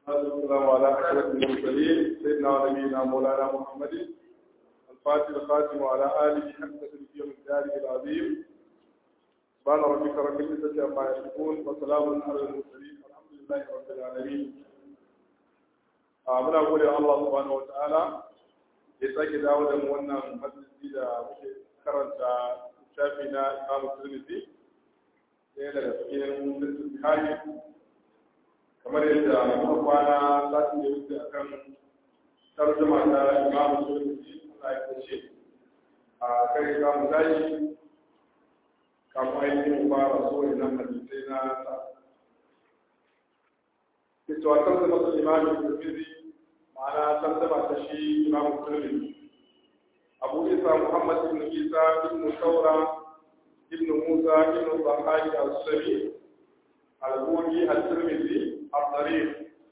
والسلام على أشرف المرسلين سيدنا ونبينا مولانا محمد الفاتح الخاتم وعلى آله حق تلك الدار العظيم سبحان ربك رب العزة عما يصفون وسلام على المرسلين الحمد لله رب العالمين muna gode wa Allah subhanahu wa ta'ala ya sake dawo da mu wannan majalisi da muke karanta shafi na Imam Tirmidhi ɗaya daga cikin Bukhari kamar yadda muka kwana lati da wuce akan tarjuma ta Imam Tirmidhi Allah ya kace a kai za mu tashi kamar ainihin mu fara so idan hadisai na sa. Ita wa tarjuma ta Imam Tirmidhi ma'ana tarjama ta shi imam muslim abu isa muhammad ibn isa ibn saura ibn musa ibn bahari al-sami al-buki al-tirmidhi al-tarif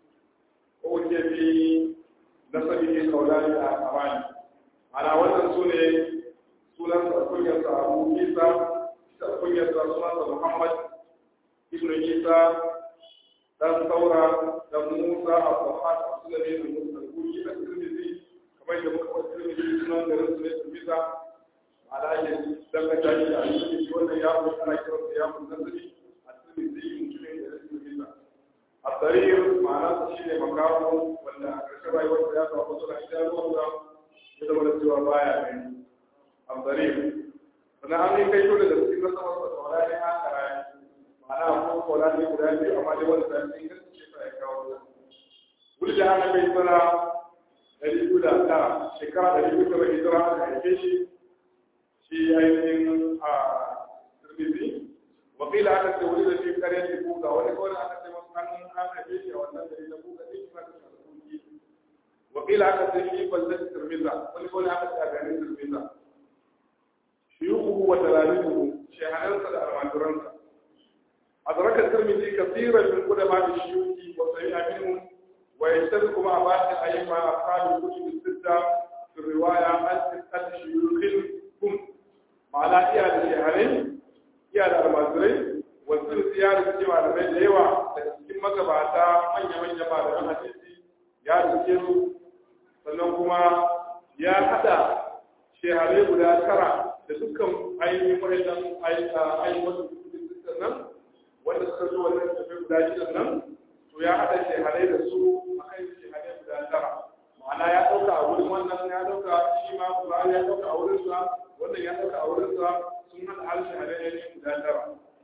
ko ke fi nasabihi kaulani a amani ana wannan su ne sunan kunyarsa abu isa kunyarsa sunansa muhammad ibn isa dan saura da musa al-bahari al-sulami al-musa al-buki al-tirmidhi kamar da muka faɗi tirmidhi sunan garin su ne tirmidha ala ya dangata shi da tirmidhi wannan ya fi ana kiran sa ya fi nazari al-tirmidhi mutumin da ya tirmidha al-tarir ma'ana sa shine makawo wanda a ƙarshen rayuwar ya samu wasu da idanuwarsa ya zama da cewa baya gani al-tarir sannan an yi kai dole da cikin nasarar sa da wala ne an kara ma'ana ko kola ne guda biyu amma dai wanda ta yi gaske ce ta ya kawo wuri da ana bai sana ɗari biyu da tara shekara ɗari biyu da hijira aka haife shi shi ainihin a turbizi wakila aka ce wuri da fi kare da buga wani kawai aka ce masu an an haife shi a wannan gari na buga ɗin kuma da sarkuki wakila aka ce fi ballar turmiza wani kawai aka ce a garin turmiza shiyukuhu wa talalibuhu shehanansa da almajiransa أدرك الترمذي كثيرا من قدماء الشيوخ وسمع منهم ويشترك مع بعض الأئمة أصحاب الكتب الستة في الرواية عن ستة شيوخ هم معنى إياد الشهرين إياد المزرين والسر زيادة كما لمن ليوا لكن مكبعتا من يمن يما لمن حديثي يا رسول sannan kuma ya hada sheharai guda tara da dukkan ainihin waɗannan ainihin nan wanda suka zo wannan tafi guda shidan nan to ya haɗa shehadai da su a kan shehadai guda tara ma'ana ya ɗauka a wurin wannan ya ɗauka shi ma Qur'ani ya ɗauka a wurin sa wannan ya ɗauka a wurin sa sun haɗa har shehadai ne guda tara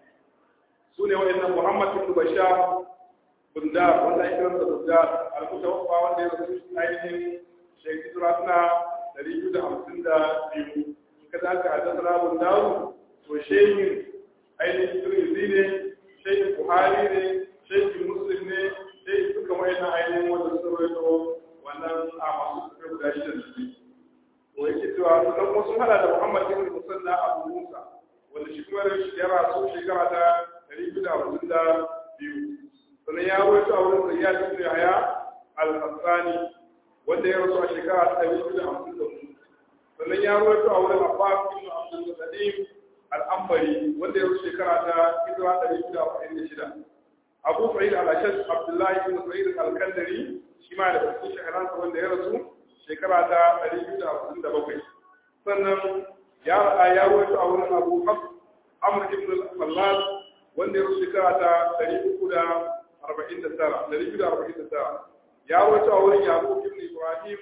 su ne wa'annan Muhammad ibn Bashar Bundar wanda ake kiransa Bundar al-Mutawaffa wanda ya rasu ainihin shekara suna ɗari biyu da hamsin da biyu kada aka haddasa Bundaru to shehin ainihin Tirmidhi ne shehin buhari ne shehin muslim ne shehin duka wayannan ainihin wanda suka rawaito wannan a masu suka guda shida da su to yake cewa sannan kuma sun hada da muhammad ibn musanna abu musa wanda shi kuma ya rasu shekara ta ɗari biyu da hamsin da biyu sannan ya rawaito a wurin zayyad ibn yahya al-hassani wanda ya rasu a shekara ta ɗari biyu da hamsin da hudu sannan ya rawaito a wurin abbas ibn abdul qadim al'ambari wanda ya rushe shekara ta hijira ɗari shida arba'in da shida abu sa'id al-ashad abdullahi ibn sa'id al-kandari shi ma da cikin shaharansa wanda ya rasu shekara ta ɗari biyu da hamsin da bakwai sannan ya ra'a ya rawaito a wurin abu hafs amr ibn al-fallas wanda ya rushe shekara ta ɗari uku da arba'in da tara ɗari biyu da arba'in da tara ya rawaito a wurin yaqub ibn ibrahim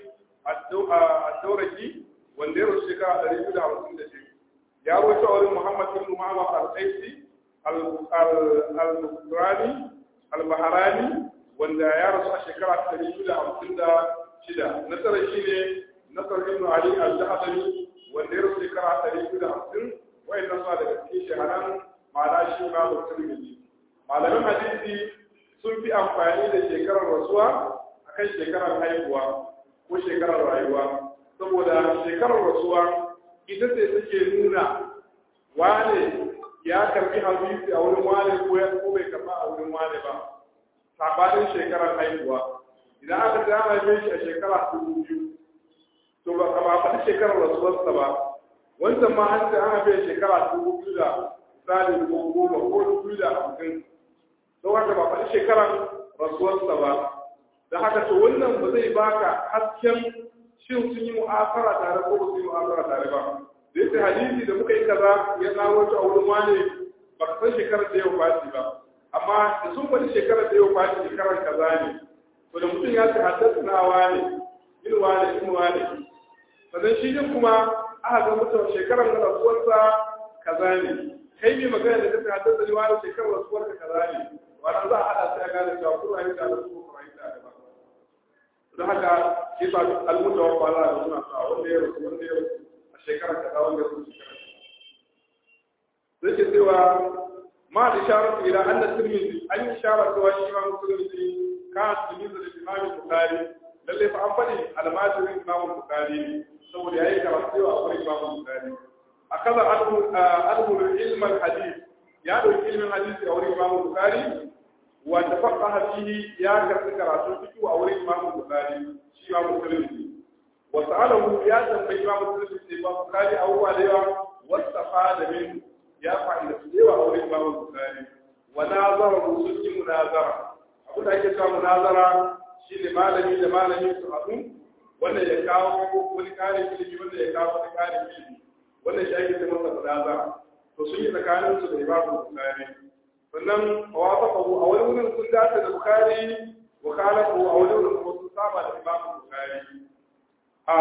ad-dawraki wanda ya rushe shekara ɗari biyu da hamsin da biyu ya rawaito a wurin Muhammad ibn Muhammad al-Qaisi al-Bukhari al-Baharani wanda ya rasu a shekara ta ɗari biyu da hamsin da shida nasara shi ne nasar ibn Ali al-Jahdari wanda ya rasu shekara ɗari biyu da hamsin wayan nan suna daga cikin shaharan ma'ana shi ma da Tirmidhi malamin hadisi sun fi amfani da shekarar rasuwa akan shekarar haihuwa ko shekarar rayuwa saboda shekarar rasuwa ita ce take nuna wane ya karbi hadisi a wurin wane ko ya ko bai karba a wurin wane ba sabanin shekarar haihuwa idan aka ga an haife shi a shekara dubu biyu to ba ba faɗi shekarar rasuwarsa ba wancan ma an ce an haife shekara dubu biyu da misali ko goma ko dubu biyu da hamsin don haka ba faɗi shekarar rasuwarsa ba da haka to wannan ba zai baka hasken shin sun yi mu'afara tare ko ba su yi mu'afara tare ba da yake hadisi da muka yi kaza ya nawo ta a wurin wane ba ka san shekarar da yau fati ba amma da sun faɗi shekarar da yau fati shekarar kaza ne to da mutum ya ce haddasa na wane in wane in wane sannan shi din kuma aka ga mutum shekarar da rasuwarsa kaza ne kai mai magana da kake haddasa ni wani shekarar rasuwarka kaza ne wannan za a haɗa sai a gane cewa kuma yi da su ko kuma yi da ba don haka shi ba almutawa ba za a suna sa wanda ya rasu wanda ya rasu a shekarar kaza wanda ya rasu shekarar zai ce cewa ma da sharar ila an da tirmidhi an yi sharar cewa shi ma musulunci ka tirmidhi da imamu bukari lalle fa an faɗi almajirin imamu bukari ne saboda ya yi karatu yawa a wurin imamu bukari a kaza almul ilmal hadith ya ɗauki ilmin hadisi a wurin imamu bukari wa tafaqaha fihi ya karɓi karatu fiqh a wurin imamu bukari shi imamu tirmidhi wa sa'alahu ya tambayi imamu tirmidhi ba bukari abubuwa da yawa wastafada minhu ya fa'ida su yawa a wurin babu bukari wa nazara sun yi munazara abin da ake cewa munazara shine malami da malami su haɗu wanda ya kawo wani ƙarin ilimi wanda ya kawo wani ƙarin ilimi wanda shi ake cewa munazara to sun yi tsakanin su da imamu bukari sannan wafaqahu a wani wurin sun dace da bukari wa khalafu a wani wurin kuma sun saba da imamu bukari a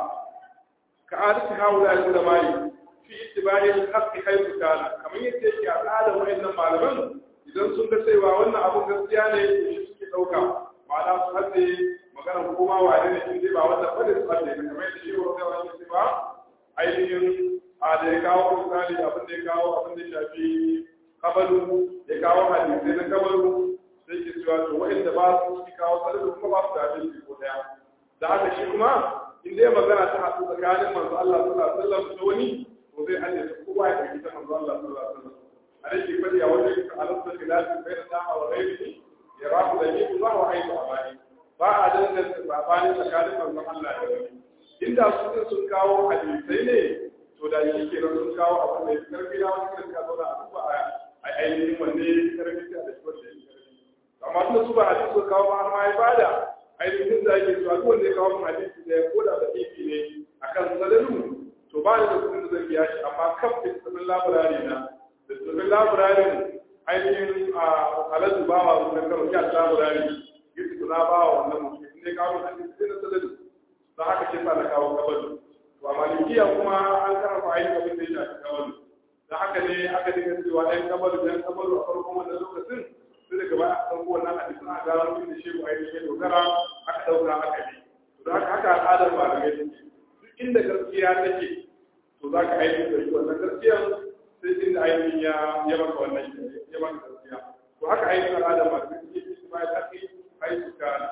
ka'adatu haula al-ulama'i fi ittiba'i al-haqqi haythu kana kamar yadda yake a tsarin wayannan malaman idan sun ga cewa wannan abun gaskiya ne shi suke dauka ma'ana su hadde magana kuma wane ne in dai ba wannan bane su hadde kamar yadda shi wanda wani ce ba ainihin a da ya kawo misali abin da ya kawo abin da ya shafi kabalu ya kawo hadisai na kabalu sai ke cewa to wa'anda ba su ci kawo tsare kuma ba su da abin ko daya da haka shi kuma in dai magana ta haɗu tsakanin manzo Allah sallallahu alaihi wasallam da wani to zai hade su kowa ya tafi ta manzo Allah sallallahu alaihi wasallam a rike fadi a wajen ka alasta khilafi bayna sa'a wa ghairihi ya rafu da yi ba wa aibu amani ba a danganta sabani tsakanin manzo Allah da wani inda su sun kawo hadisai ne to da shi ke sun kawo abin da ya karfi na wani kan ka zauna a duba a ainihin wanne ya karfi ta da shi wanda ya karfi amma tunda su ba hadisi su kawo ba har ma ya bada ainihin da ake cewa duk wanda ya kawo mun hadisi da ya koda da ifi ne akan sadalu to ba da kudin da zan biya shi amma kan fitattun laburare na da tsoron laburarin ainihin a aladu ba wa wannan karo ya laburare yadda tuna ba wa wannan mutum in ne kawo hadisi sai na sadalu don haka ke sa na kawo kabalu to a malikiya kuma an karfa ainihin abin da ya shafi kabalu da haka ne aka dinga cewa ɗan kabalu ɗan kabalu a farkon wannan lokacin sai daga baya a ɗauko wannan hadisi a gano inda shehu ainihin ya dogara aka ɗauka aka bi to da haka haka al'adar malamai take duk inda gaskiya take to za ka ainihin da shi wannan gaskiya sai inda ainihin ya ya maka wannan ya maka gaskiya to haka ainihin al'adar malamai take shi ma ya take ainihin kana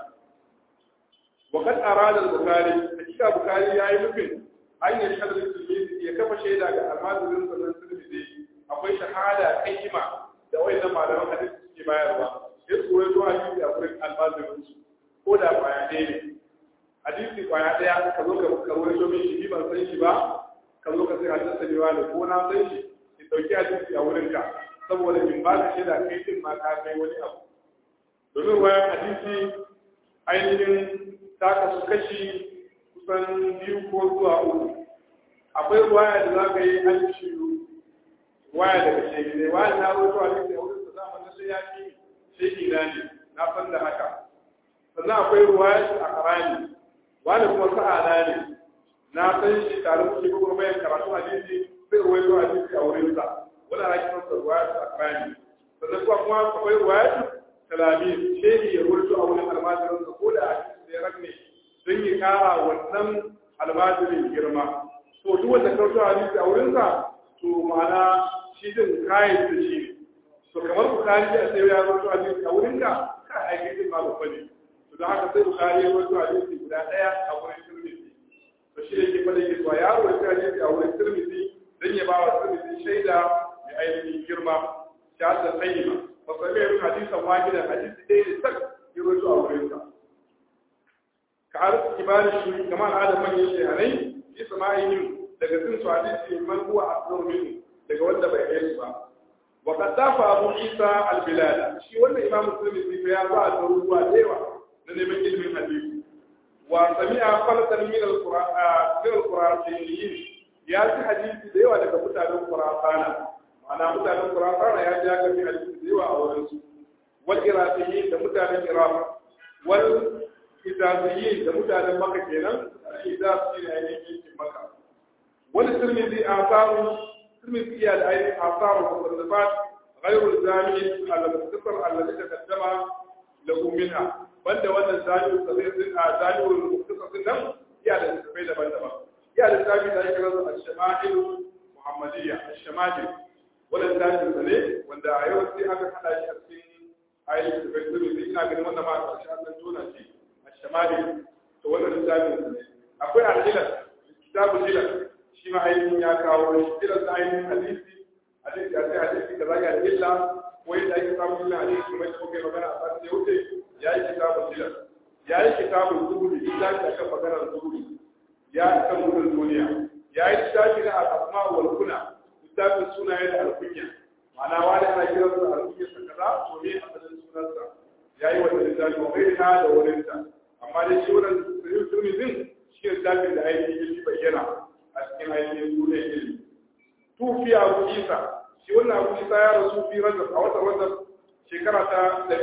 وقد أراد البخاري حقيقة البخاري يا نفين أن يشهد للتلميذ يكفى شيدا كالمال من التلميذ akwai shahada kaima da wayannan malaman hadisi suke bayarwa sai su wato hadisi a gurin almazirin su ko da kwaya ɗaya ne hadisi kwaya ɗaya ka zo ka karwar domin shi ban san shi ba ka zo ka sai hadisi ne wani ko na san shi ki dauki hadisi a wurin ka saboda in ba ka shaida kai din ma ka kai wani abu domin wayan hadisi ainihin ta kasu kashi kusan biyu ko zuwa uku akwai ruwaya da za ka yi an shiru waya daga shege ne waya na roto a cikin wurin sa zamanin sai ya fi shege na ne na san da haka sannan akwai ruwaya a karani wani kuma sa'ana ne na san shi tare da shi kuma bayan karatu hadisi sai ruwaito hadisi a wurin sa wani ana kiran sa ruwaya a karani sannan kuma kuma akwai ruwaya talamin shege ya ruwaito a wurin almajirin sa ko da hadisi ya ragne don ya kara wannan almajirin girma to duk wanda karto hadisi a wurin sa to ma'ana shi din kayan da shi ne to kamar bukari a sai ya zo hadisi a wurin ka ka aiki din ma babba ne to don haka sai bukari ya zo hadisi guda daya a wurin tirmidhi to shi yake fada yake to ya rawaita hadisi a wurin tirmidhi dan ya ba wa tirmidhi shaida mai ainihin girma shahada tsayyima fa sai ya hadisan wahidan hadisi dai ne sak ya rawaito a wurin sa ka arzu kibarin shi kamar adam manyan shehanai fi sama'ihim daga sun su hadisi man huwa asrar minhu daga wanda bai kai su ba wa qad dafa abu isa al bilad shi wannan imam muslim sai ya ba da ruwa dewa na neman ilimin hadisi wa sami'a falatan min al-qur'an min al-qur'aniyyin ya ji hadisi da yawa daga mutanen qur'ana ma'ana mutanen qur'ana ya ji haka hadisi da yawa a wurin su wal iraqiyyin da mutanen iraq wal hijaziyyin da mutanen makka kenan hijaz shine ainihin yankin makka wani tirmidhi asaru tirmidhi iya da ainihin asaru musannafat غير الزامي المختصر الذي تقدم له منها banda wannan zaliyu sabir din a zaliyu muktasar din nan ya da tafai daban-daban ya da tafi da ake rasu al-shama'il muhammadiyya al-shama'il wannan tafi da ne wanda a yau sai aka hada shi a cikin ayyukan tafai din ina ganin wannan ma a ƙarshe an tona shi al-shama'il to wannan tafi da ne akwai al-ilal kitabul ilal shi ma ainihin ya kawo shi ilal da ainihin hadisi hadisi ya sai hadisi da zaka da illa ko yadda ake samun illa hadisi kuma yadda kuke magana a satin da wuce ya yi kitabun jilar ya yi kitabun zuhuri ya yi akan maganar zuhuri ya yi kan gudun duniya ya yi littafi na al'asma wal kuna littafin sunaye da alkunya ma'ana wani ana kiran sa alkunya sa kaza to me asalin sunansa ya yi wata littafi wa kai na da wurinta amma dai shi wannan sirrin turmizin shi ne littafin da ainihin ya bayyana a cikin ainihin sunan ilimi tufi abu isa shi wannan abu isa ya rasu fi rajab a watan rajab shekara ta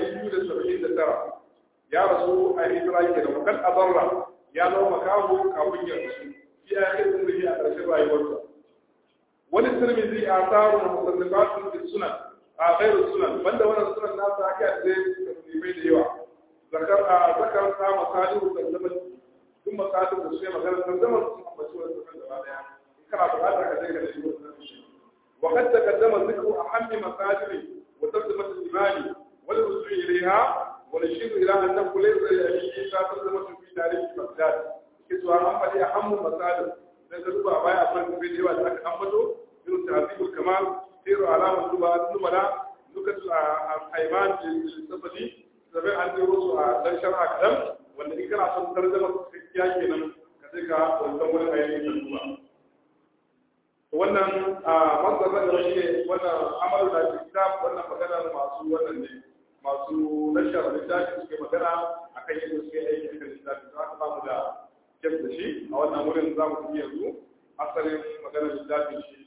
279 ya rasu a hijira ke da makan abarra ya zama makaho kafin ya rasu fi a yakin zumbi a ƙarshen rayuwarsa wani tirmizi a tsarin da musallifatun da sunan a gairu sunan banda wannan sunan nasa aka yi da taslimai da yawa zakar a zakar sa masalihu tanzaman duk masalihu da su ne magana tanzaman sun ambaci wani sunan gaba daya in kana buƙatar ka je ka nemi wannan shi وقد تقدم ذكر أهم مساجد وترجمة الإيمان والرجوع إليها ونشير إلى أنه ليس لأبي عيسى ترجمة في تاريخ بغداد كسوى أحمد أهم مساجد نزلوا أبايا أفضل في ديوة لك أحمده من تهذيب الكمال سير علامة النبلاء نكت الأيمان للسفدي سبع عندي رسوة لن شرع كلام والذي كان عشان ترجمة في كياكينا كذلك والدول الأيام الأولى wannan manzan na gaba shi wannan amalu da kitab wannan magana masu wannan ne masu nashar littafi suke magana akan yadda suke aiki akan littafi za ka samu da kyau da shi a wannan wurin za mu tafi yanzu asalin maganar littafin shi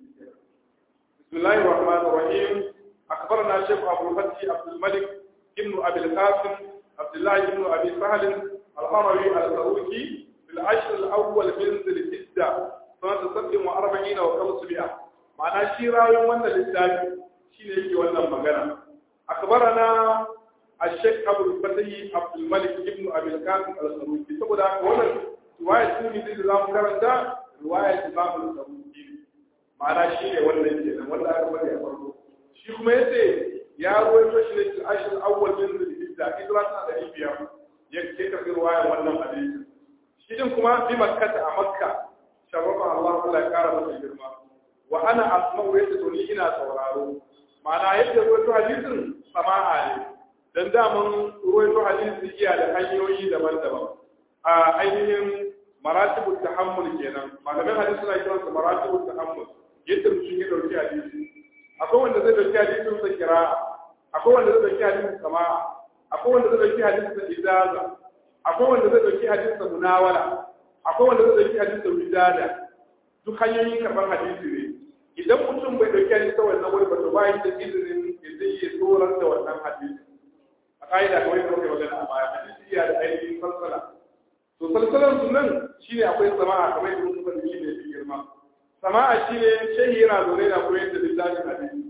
bismillahir rahmanir rahim akbarna shaykh abu fatih abdul malik ibn abi al-qasim abdullah ibn abi sahl al-harawi al-saruki في العشر الأول من ذي الحجة sanata sabbin wa arba'in wa kamsumi'a ma'ana shi rayuwar wannan littafi shi ne yake wannan magana akbarana الشيخ أبو الفتي عبد الملك ابن أبي القاسم الخروجي saboda haka wannan riwaya tuni da za mu karanta riwaya Imam al-Saruji ma'ana shi ne wannan kenan wanda aka bari a farko shi kuma yace ya ruwaito shi ne cikin ashir awwal min zulhijja hijra ta da biyar ya ke karbi riwaya wannan hadisi shi din kuma bi makkata a makka sharrafa Allah Allah ya kara masa girma wa ana asma'u yadda to ni ina sauraro ma'ana yadda ruwaito hadisin sama'a ne dan daman ruwaito hadisi iya da hanyoyi daban-daban a ainihin maratibul tahammul kenan malamin hadisi suna kiransa maratibul tahammul yadda mutum ya dauki hadisi akwai wanda zai dauki hadisin sa kira'a akwai wanda zai dauki hadisin sama'a akwai wanda zai dauki hadisin sa ijaza akwai wanda zai dauki hadisin sa munawala akwai wanda zai dauki hadisin sa wijada duk hanyoyin karɓar hadisi ne idan mutum bai dauki hadisi sa wannan wuri ba to ba da izinin ya zai iya tsoron da wannan hadisi a ka'ida kawai da muke magana a baya hadisi iya da ainihin falsala to salsalan sunan shine akwai sama'a kamar yadda muka faɗi shine fi girma sama'a shine shehi yana zaune na koyar da littafin hadisi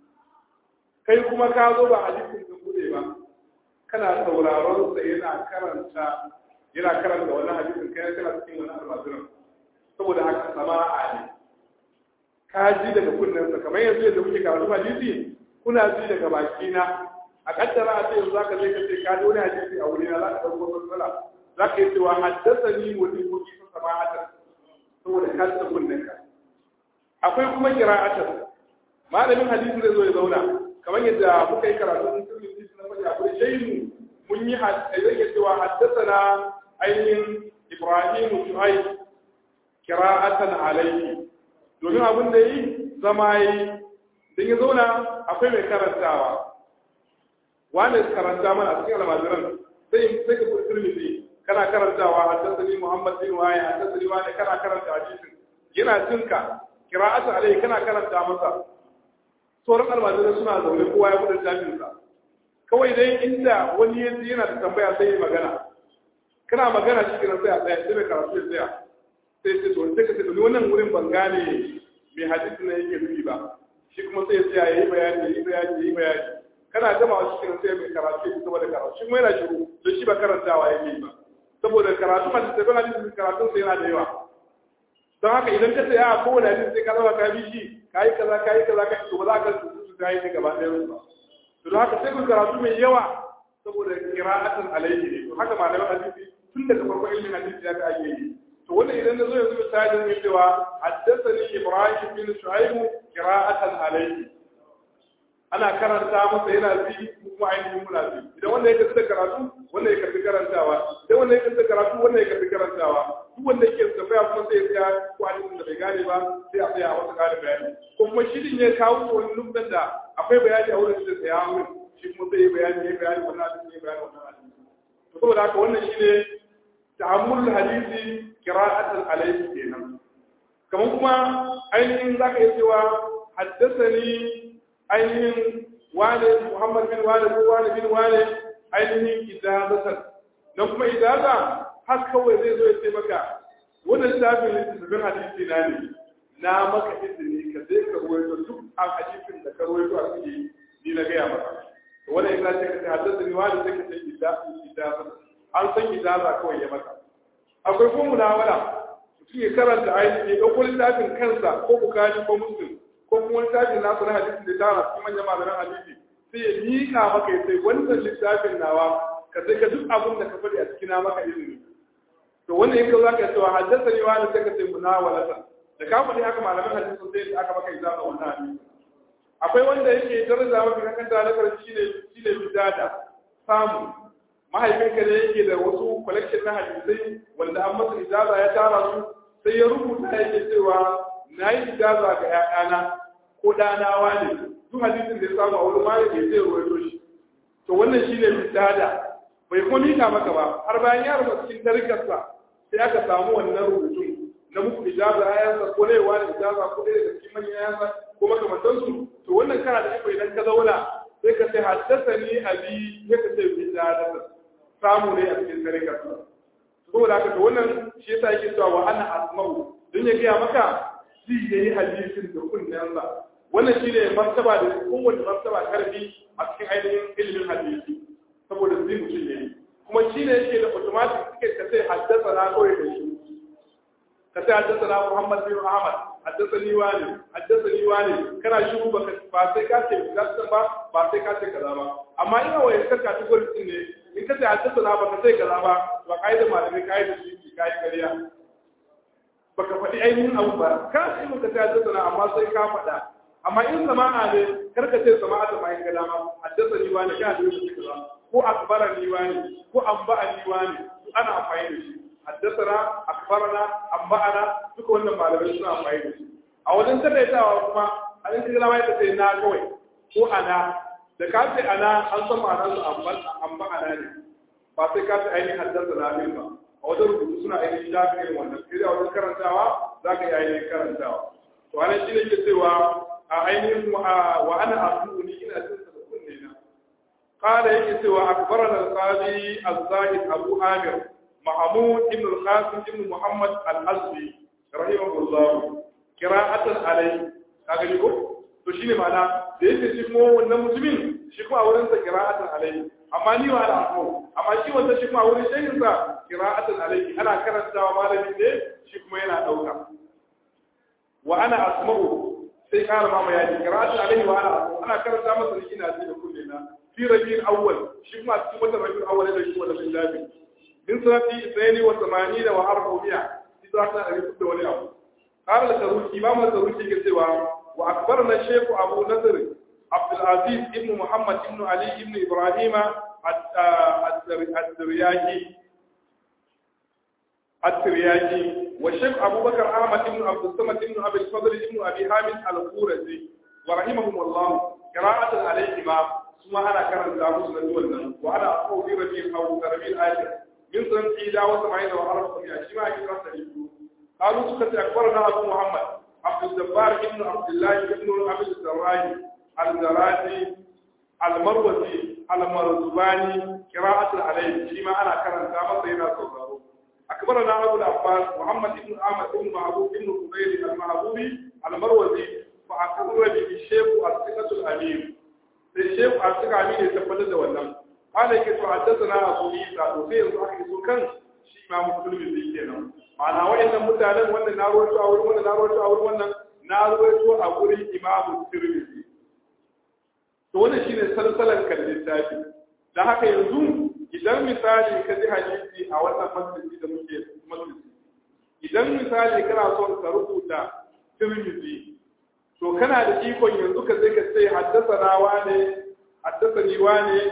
kai kuma ka zo ba hadisin ka bude ba kana sauraron sa yana karanta yana karanta wannan hadisin kai kana cikin wannan almajiran saboda haka sama'a ne ka ji daga kunnen sa kamar yanzu yadda muke karatu hadisi kuna ji daga baki na a kaddara a ce yanzu zaka je ka ce ka ji wani hadisi a wurina za ka dauko matsala za ka yi cewa haddasani wani kuki sun sama hatar saboda ka ta kunnen ka akwai kuma kira'atar malamin hadisi zai zo ya zauna kamar yadda muka yi karatu mun sirri hadisi na faɗi akwai shaimu mun yi zai iya cewa haddasana ainihin ibrahimu shu'aib kira'atan alayhi domin abin da yi zama yi dan ya zauna akwai mai karantawa wani karanta mana a cikin almajiran sai sai ka buɗe tirmidhi kana karantawa haddathani muhammad bin waya haddathani wani kana karanta hadisin yana jinka qira'atu alai kana karanta masa sauran almajirai suna zaune kowa ya buɗe littafinsa kawai dai inda wani ya yana da tambaya sai ya magana kana magana shi kenan sai a tsaya sai mai karatu ya tsaya sai ce to sai ka ce to wannan wurin ban gane mai hadisi na yake nufi ba shi kuma sai ya tsaya yayi bayani yayi bayani yayi bayani kana gama shi kenan sai mai karatu ya saboda karatu shi kuma yana shiru don shi ba karantawa yake yi ba saboda karatu ma da tabbata hadisi karatun sai yana da yawa don haka idan ka tsaya a kowane hadisi sai ka zama ka bi shi kayi kaza kayi kaza ka to ba za ka su ta yi gaba ɗaya ba to don haka sai ku karatu mai yawa saboda qira'atan alayhi ne to haka malaman hadisi tun daga farko ilimin hadisi ya ga ake yi to wannan idan na zo yanzu misali ne cewa haddathani ibrahim bin shu'aib qira'atan alayhi ana karanta masa yana bi kuma ainihin muna bi idan wanda ya karanta karatu wanda ya karbi karantawa idan wanda ya karanta karatu wanda ya karbi karantawa duk wanda yake tambaya kuma sai ya tsaya ko hadisin da bai gane ba sai a tsaya a wata ƙarin bayani ko kuma shi din ya kawo wani nuktan da akwai bayani a wurin da tsaya wurin shi kuma sai ya bayani ya bayani wannan hadisi ya bayani wannan hadisi to saboda haka wannan shine ta'ammul hadisi qira'atan alayhi kenan kamar kuma ainihin zaka iya cewa haddathani ainihin wane Muhammad bin wane ko wane bin wane ainihin idazatan dan kuma idaza har kawai zai zo ya ce maka wannan littafin littafin hadisi na ne na maka izini ka je ka ruwaito duk a hadisin da ka ruwaito a cikin ni na gaya maka to wannan ina ce ka ce haddasa ni wani sai ka ce idaza an san idaza kawai ya maka akwai kuma munawala mutum ya karanta ainihin ya ɗauko littafin kansa ko bukari ko muslim ko kuma littafin nasu na hadisin da tara cikin manyan malaman hadisi sai ya miƙa maka ya sai wannan littafin nawa ka sai ka duk abin da ka faɗi a cikin maka izini to wannan yake za ka cewa haddasa ne wani sai ka ce munawalata da ka faɗi haka malaman hadisin sai da aka maka izaba wannan hadisi akwai wanda yake daraja mafi kan kanta na karshe shine shine bidada samu mahaifinka ne yake da wasu collection na hadisai wanda an masa ijaza ya tara su sai ya rubuta yake cewa na yi ijaza ga ‘ya'yana ko ɗanawa ne duk hadisin da ya samu a wurin malami ya zai ruwaito shi to wannan shi ne bidada bai kuma mika maka ba har bayan ya rubuta cikin tarikarsa sai aka samu wannan rubutun na muku ijaza ayansa ko na yawa da ijaza ko ɗaya daga cikin manyan ayansa ko makamantansu to wannan kana da iko idan ka zauna sai ka ce haddasa ni abi sai ka ce bidada samu ne a cikin tarikarsa saboda haka to wannan shi yasa yake cewa wa ana asma'u don ya gaya maka zai yayi hadisin da kunnensa wannan shi ne martaba da kowace martaba karfi a cikin ainihin ilimin hadisi saboda zai mutum ne kuma shi ne yake da automatic suke ka sai haddasa na kawai da shi ka sai haddasa na Muhammad bin Ahmad haddasa ni wani haddasa ni wani kana shiru ba ba sai ka ce gaskiya ba ba sai ka ce kaza ba amma ina waye ka category din ne in ka ce haddasa na ba ka sai kaza ba ba kai da malami kai da shi kai kariya baka faɗi ainihin abu ba ka ce muka ta haddasa na amma sai ka faɗa amma in sama'a ne kar ka ce sama'a da bayan gada ma haddasa ni wani ka da yau kaza ko akbara ni wani ko anba'a ni wani ana amfani da shi haddasana akbarana anba'ana duka wannan malamai suna amfani da shi a wajen tattaitawa kuma a yin kira mai ta sai na kawai ko ana da ka ce ana an san ma'anar su anba'ana ne ba sai ka ce ainihin haddasana ne ba a wajen rubutu suna ainihin shafi irin wannan sai a wajen karantawa za ka yi ainihin karantawa to ana shi ne ke cewa a ainihin wa ana asu ni ina jin sa da kunne na qala yake cewa akbarana al-qadi az-zahid abu amir mahmud ibn al-qasim ibn muhammad al-azbi rahimahullah qira'atan alayhi kaga ni ko to shine ma'ana da yake shi kuma wannan mutumin shi kuma a wurin sa qira'atan alayhi amma ni wa al'afu amma shi wanda shi kuma wurin shehin sa qira'atan alayhi ana karantawa malami ne shi kuma yana dauka wa ana asma'u sai kara ma bayani qira'atan alayhi wa ana asma'u ana karanta masa ni ina ji da kulle na fi rabiul awwal shi kuma cikin wata rabiul awwal da shi wanda bin lafi min sanati 82 wa 400 idan ta ari da wani abu qala al-taruki imam al-taruki ke cewa wa akbarna shaykh abu nasr عبد العزيز ابن محمد ابن علي ابن إبراهيم الدرياجي الترياجي والشيخ أبو بكر أحمد ابن عبد الصمد ابن أبي الفضل ابن أبي حامد الخورزي ورحمهم الله قراءة عليهما ثم أنا كان داوود نزولنا وأنا أقول fi rabi'in aw rabi'il akhir min san ida wa sama'ina wa arba sami'a shi ma ake rasa ne qalu suka ce akbarana abu muhammad abdul jabbar ibn abdullah ibn abi sarrahi al-zarati al-marwazi al-marzubani qira'atu alayhi shi ma ana karanta masa yana sauraro akbarana abu al-abbas muhammad ibn ahmad ibn mahbub ibn qubayl al-mahbubi al-marwazi fa akbarra bi shaykh al-thiqatu al-amin sai shaykh al-thiqatu al-amin ya tabbatar da wannan قال يكي تحدثنا أبو إيسا وسير صاحب سكان شيء ما مسلم زي kenan ma'ana wa'annan mutanen wanda na rawaito a wurin wannan na rawaito a wurin wannan na rawaito a wurin Imam Tirmidhi to wannan shine salsalan kan littafi dan haka yanzu idan misali ka ji hadisi a wannan masjidi da muke masjidi idan misali kana son ka rubuta Tirmidhi to kana da ikon yanzu ka sai ka ce haddasa na wane haddasa ni wane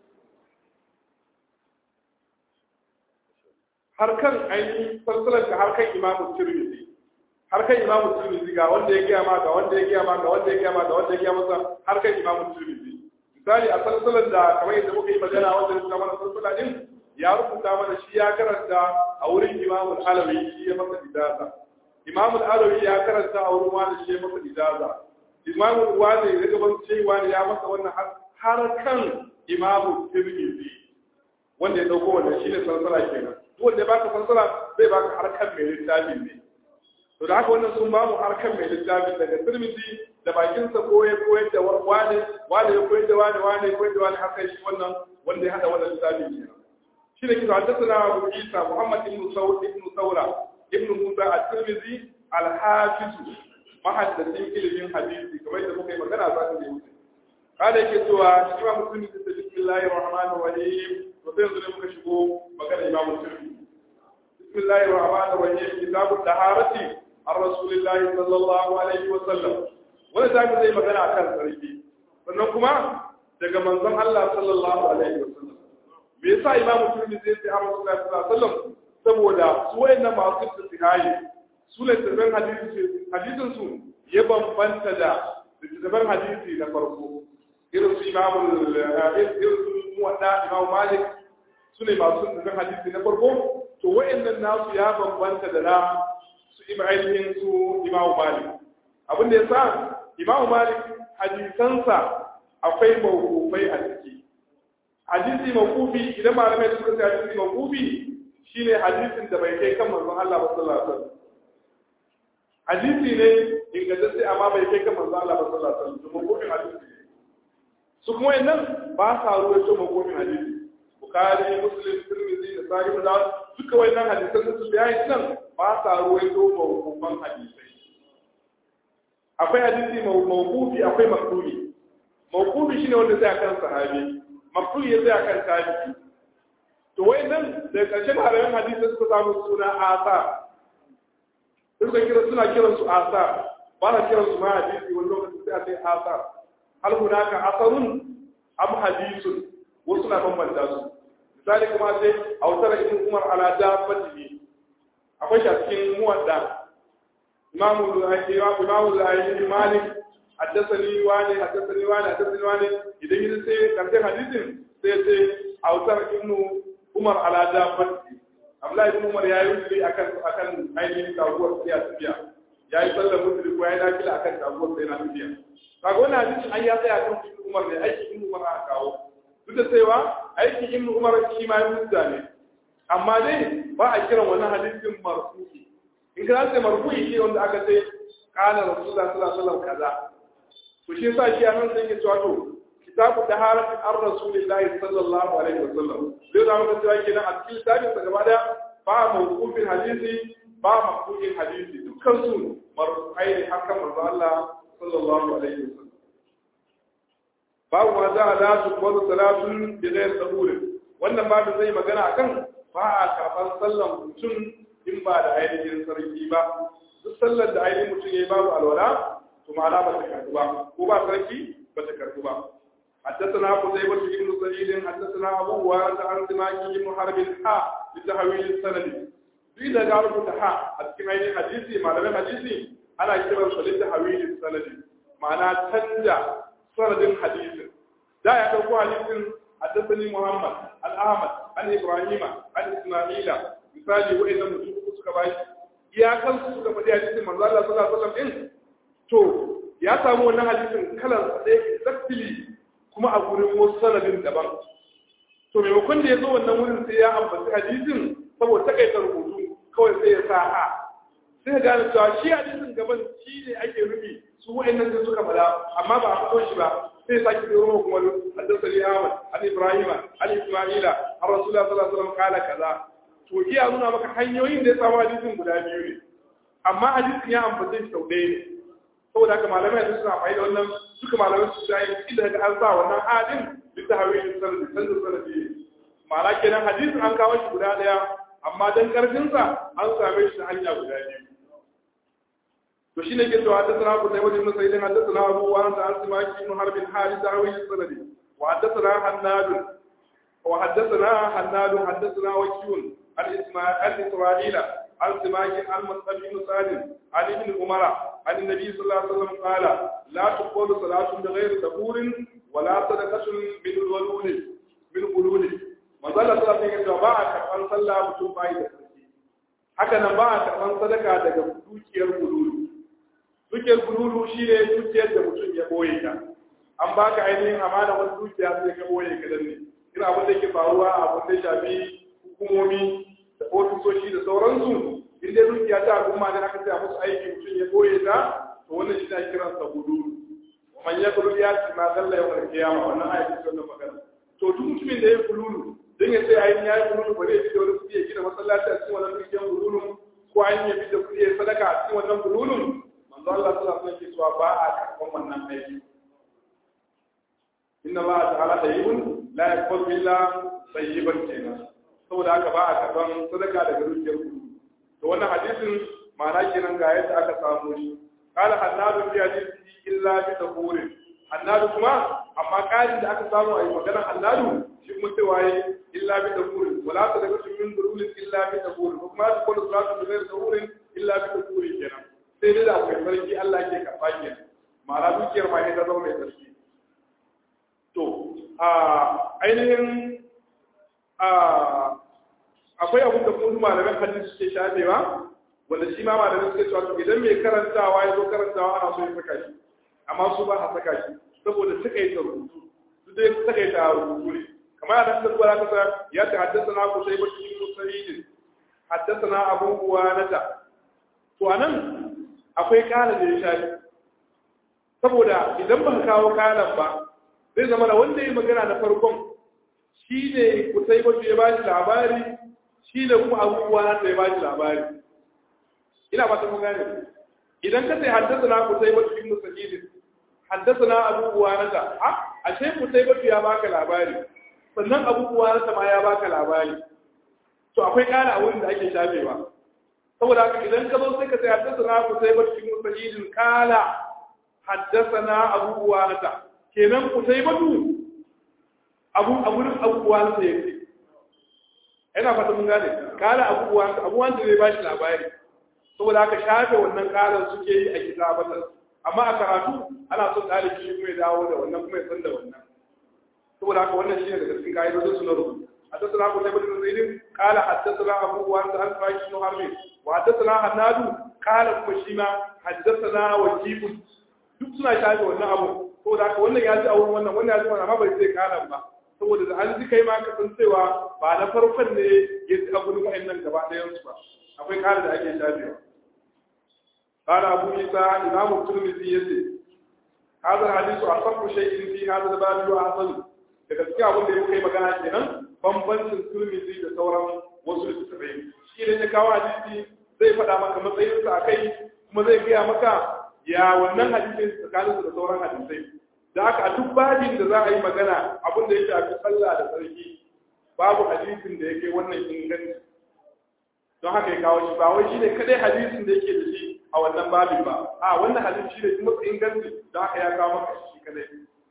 har kan ainihin salsalar ka har kan imamu tirmidhi har kan imamu tirmidhi ga wanda ya gaya ma ga wanda ya gaya ma ga wanda ya gaya ma ga wanda ya gaya masa har kan imamu tirmidhi misali a salsalar da kamar yadda muka yi magana wanda ya mana salsala din ya rubuta mana shi ya karanta a wurin imamu alawi shi ya masa idaza imamu alawi ya karanta a wurin wani shi ya masa idaza imamu wani ya gaban cewa ya masa wannan har kan imamu tirmidhi wanda ya dauko wannan shine salsala kenan duk wanda ya baka fassara zai baka harkar mai littafin ne to da haka wannan sun ba mu harkar mai littafin daga Tirmidhi da bakin sa ko ya koyar da wani wani ya koyar da wani wani ya koyar da wani haka shi wannan wanda ya hada wannan littafin ne shi ne kisa haddathana Abu Isa Muhammad ibn Sawd ibn Sawra ibn Musa at-Tirmidhi al-Hafiz mahaddasin ilimin hadisi kamar yadda muka yi magana za ta yi kada yake cewa shi ma musulmi da bismillahir rahmanir rahim to sai yanzu ne muka shigo magana imam musulmi bismillahir rahmanir rahim kitabut taharati ar rasulillahi sallallahu alaihi wa sallam wanda zaka zai magana akan sarki sannan kuma daga manzon Allah sallallahu alaihi wa sallam me yasa imam musulmi zai ce ar rasulullahi sallallahu alaihi wa sallam saboda su wayannan masu tsihari su ne tafin hadisi hadisin su ya bambanta da littattafan hadisi na farko irin su imamu irin su muwadda imamu malik su ne masu littattafan hadisi na farko to wa'annan nasu ya bambanta da na su ainihin su imamu malik abin da ya sa imamu malik hadisansa akwai mawkufai a ciki hadisi mawkufi idan malamai suka ce hadisi mawkufi shine hadisin da bai kai kan manzon Allah ba sallallahu alaihi wasallam hadisi ne ingantacce amma bai kai kan manzon Allah ba sallallahu alaihi wasallam mawkufin hadisi ne su kuma yannan ba sa ruwaito mawkufin hadisi bukhari muslim tirmidhi da sahih da duka wayannan hadisan su bayani nan ba sa ruwaito mawkufan hadisai akwai hadisi mawkufi akwai maqdumi mawkufi shine wanda zai akan sahabi maqdumi ya zai akan tabi'i to wayannan da karshen harayen hadisi suka samu suna asa suka kira suna kiran su asa ba na kiran su ma hadisi wani lokaci sai a ce asa hal hunaka asarun am hadisun wasu na bambanta su misali kuma sai a wutar ibn umar ala dabbatihi akwai shi a cikin muwadda imamu imamu al-ayyubi malik haddathani wani haddathani wani haddathani wani idan yi sai karshen hadisin sai sai a wutar ibn umar ala dabbatihi Abdullahi ibn Umar ya yi wuri akan akan ainihin taguwar sai a tafiya ya yi sallar musulmi ko ya yi nafila akan taguwar sai na tafiya kaga wannan hadisin an ya tsaya kan ibn Umar ne aiki ibn Umar aka kawo duk da cewa aiki ibn Umar shi ma ya ne amma dai ba a kiran wannan hadisin marfu'i in ka ce marfu'i shi wanda aka ce kana rasulullah sallallahu alaihi wasallam kaza to shi yasa shi anan sai ke cewa to kitabu taharatin ar rasulillahi sallallahu alaihi wasallam zai da maka cewa kenan a cikin littafin sa gaba da ba mawqufin hadisi ba maqtu'in hadisi dukkan su marfu'ai ne hakan manzo Allah sallallahu alaihi wasallam babu ma za a la tuqbalu salatun bi ghayr sahur wannan babu zai magana akan ba a karban sallan mutum in ba da ainihin sarki ba duk sallar da ainihin mutum yayi babu alwala to ma'ana ba ta karbu ba ko ba sarki ba ta karbu ba حدثنا قتيبة بن سعيد حدثنا أبو وارد عن سماك بن حرب حاء لتحويل السند إذا قالوا فتحاء أتكلم حديثي ما لم حديثي أنا كتب لتحويل السند معناه تنجا سند حديث دا يدعو حديث حدثني محمد عن Ahmad an Ibrahima an Isma'ila misali wa'annan mutum uku suka bashi iyakan su suka faɗi hadisin manzo Allah sallallahu alaihi wasallam din to ya samu wannan hadisin kalar sa ɗaya exactly kuma a gurin wasu sanadin daban to maimakon da ya zo wannan wurin sai ya ambaci hadisin saboda takaita rubutu kawai sai ya sa a sai gane cewa shi hadisin gaban shi ne ake nufi su wa'annan da suka fada amma ba a fito shi ba sai sake da ruwa kuma haddasani Ahmad an Ibrahim an Isma'ila har Rasulullah sallallahu alaihi wasallam kala kaza to iya nuna maka hanyoyin da ya samu hadisin guda biyu ne amma hadisin ya ambace shi sau ɗaya ne saboda haka malamai da suna faɗi da wannan duka malamai su da yin inda ga an sa wannan hadin duk da hawaye sanadi sanadi sanadi ma'ana kenan hadisin an kawo shi guda ɗaya amma dan karfin sa an same shi ta hanya guda biyu to shine ke cewa haddathana Abu Dawud ibn Sa'id haddathana Abu Wa'il an Simaki ibn Harb al-Harith hawaye sanadi wa haddathana Hannad wa haddathana Hannad haddathana Wakiyun al-Isma'il al-Isra'ila عن سماك عن مصعب بن سعد عن ابن عمر عن النبي صلى الله عليه وسلم قال لا تقبل صلاة بغير طهور ولا صدقة من غلول من غلول ما زال صلى الله عليه وسلم ba a karɓar sallah mutum bai da sarki haka nan ba a karɓar sadaka daga dukiyar gululu dukiyar gululu shine dukiyar da mutum ya boye ta an baka ainihin amana wani dukiya sai ka boye ka danne ina abin da ke faruwa abin da shafi hukumomi da ofisoshi da sauransu in dai dukiya ta al'umma da aka tsaya musu aiki mutum ya koye ta to wannan shi na kiran sa gudu wa man yaqulu ya ci ma dalla yawmal qiyama wannan ayati ce wannan magana to duk mutumin da ya kululu dan ya sai ayin ya kululu bare ya da wani kudi ya gina masallaci a cikin wannan dukiyan kululu ko ayin ya bi da kudi ya sadaka a cikin wannan kululun manzo Allah sallallahu alaihi wasallam ke cewa ba a karban wannan aiki inna Allah ta'ala tayyibun la yaqbalu illa tayyiban kenan saboda haka ba a karban sadaka daga dukiyar kudu to wannan hadisin ma'ana kenan ga yadda aka samu shi qala hannadu fi hadisi illa bi tahurin hannadu kuma amma kalin da aka samu a yi magana hannadu shi kuma cewa yi illa bi tahurin wala sadaqatu min durulin illa bi tahurin ko kuma ta kullu salatu bi ghairi tahurin illa bi tahurin kenan sai dai da akwai sarki Allah ke karba kenan ma'ana dukiyar ma ne ta zama mai sarki to a ainihin akwai abin da kuma malaman hadisi suke shafewa wanda shi ma malaman suke cewa to idan mai karantawa ya zo karantawa ana so ya saka shi amma su ba a saka shi saboda takaita rubutu su dai takaita rubutu ne kamar yadda suka zuwa kasa ya ta haddasa na ku sai bacci cikin sahihin haddasa na abubuwa na ta to anan akwai kala da ya shafi saboda idan ba ka kawo kalan ba zai zama da wanda ya magana na farkon shi ne kusai bacci ya ba shi labari shi da kuma abubuwa na da ya ba shi labari ina ba ta mun gane idan ka sai haddasa na ku sai wata bin musajidin haddasa na abubuwa na ta a ashe ku sai wata ya baka labari sannan abubuwa na ta ma ya baka labari to akwai kara a wurin da ake shafewa saboda haka idan ka zo sai ka sai haddasa na ku sai wata bin musajidin kala haddasa na abubuwa na ta kenan ku sai batu abu a wurin abubuwa na ta yake ina fata mun gane kala abubuwa abubuwan da zai ba shi labari saboda haka shafe wannan karar suke yi a kitabatar amma a karatu ana son ɗalibi shi kuma ya dawo da wannan kuma ya san da wannan saboda haka wannan shi ne daga cikin ka'idodin su na rubutu حدثنا ابو بكر بن زيد قال حدثنا ابو وانت عن فايش بن حرب وحدثنا حناد قال كما حدثنا وكيب duk suna shafe wannan abu saboda haka wannan ya ji a wurin wannan wannan ya ji wannan amma bai sai kalan ba saboda da an ji kai ma ka san cewa ba na farkon ne ya ji a gurin wa'annan gaba ɗayan su ba akwai kare da ake shafewa قال أبو عيسى إمام الترمذي يسي هذا الحديث أصح شيء في هذا الباب وأحسن daga cikin abin da ya kai magana kenan bambancin turmizi da sauran wasu littattafai shi ne ya kawo hadisi zai faɗa maka matsayinsa a kai kuma zai gaya maka ya wannan hadisin tsakaninsu da sauran hadisai da haka a duk babin da za a yi magana abin da ya shafi sallah da tsarki babu hadisin da ya kai wannan inganci don haka ya kawo shi ba wai shi ne kadai hadisin da yake da shi a wannan babin ba a wannan hadisi shi ne kuma inganci don haka ya kawo maka shi kadai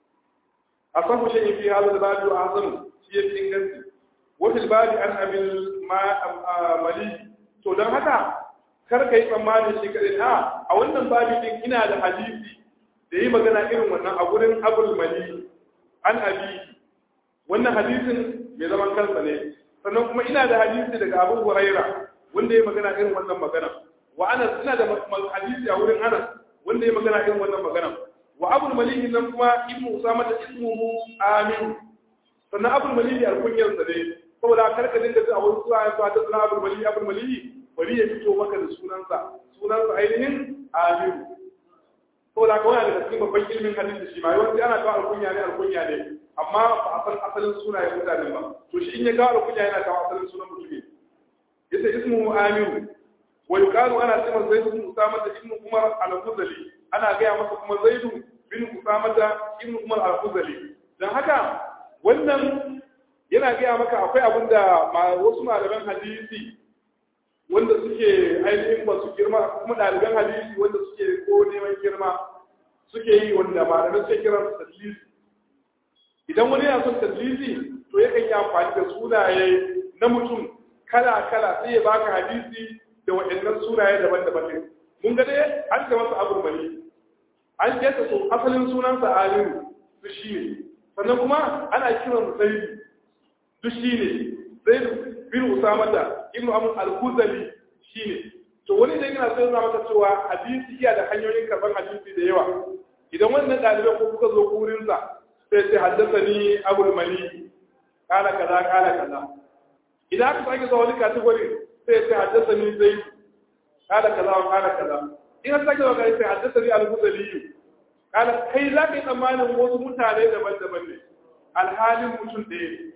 a sahu shi fi hada da babu a hasan shi ya fi inganci wata babi an abin mali to don haka kar ka yi tsammanin shi kadai a a wannan babin din ina da hadisi da yi magana irin wannan a gurin abul mali an abi wannan hadisin mai zaman kansa ne sannan kuma ina da hadisi daga Abu Huraira wanda ya magana irin wannan magana wa Anas ina da hadisi a wurin Anas wanda ya magana irin wannan magana wa Abu Malik nan kuma ibnu Usama da ismuhu Amin sannan Abu Malik alkunyar sa ne saboda karka dinga ji a wani suwa ya fata sunan Abu Malik Abu Malik bari ya fito maka da sunansa sunansa ainihin Amin saboda kawai daga cikin babban ilimin hadisi shi ma yawanci ana kawo alkunya ne alkunya ne amma ba a san asalin sunayen mutanen ba to shi in ya kawo alkunya yana kawo asalin sunan mutum yace ismu Amin wa yuqalu ana cewa Zaid bin Usama da Ibn Umar al-Khuzali ana gaya masa kuma Zaid bin Usama da Ibn Umar al-Khuzali dan haka wannan yana gaya maka akwai abin da wasu malaman hadisi wanda suke ainihin ba su girma kuma ɗaliban hadisi wanda suke ko neman girma suke yi wanda malamai suke kiran su tadlisi idan wani yana son tadlisi to yakan yi amfani da sunaye na mutum kala kala sai ya baka hadisi da waɗannan sunaye daban-daban ne mun ga dai an ce masa abu mali an ce ta so asalin sunansa aliyu su shi ne sannan kuma ana kiran zaidu duk shi ne zaidu bin usama da ibnu amr al-khuzali shi ne to wani da yana sai maka cewa hadisi iya da hanyoyin karban hadisi da yawa idan wannan ɗalibai ko kuka zo wurin sa sai sai haddathani abul mali kala kaza kala kaza idan aka sake zuwa wani category sai sai haddathani zaidu kala kaza kala kaza in aka sake zuwa sai haddathani al-khuzali kala kai za ka yi tsammanin wasu mutane daban-daban ne alhalin mutum ɗaya ne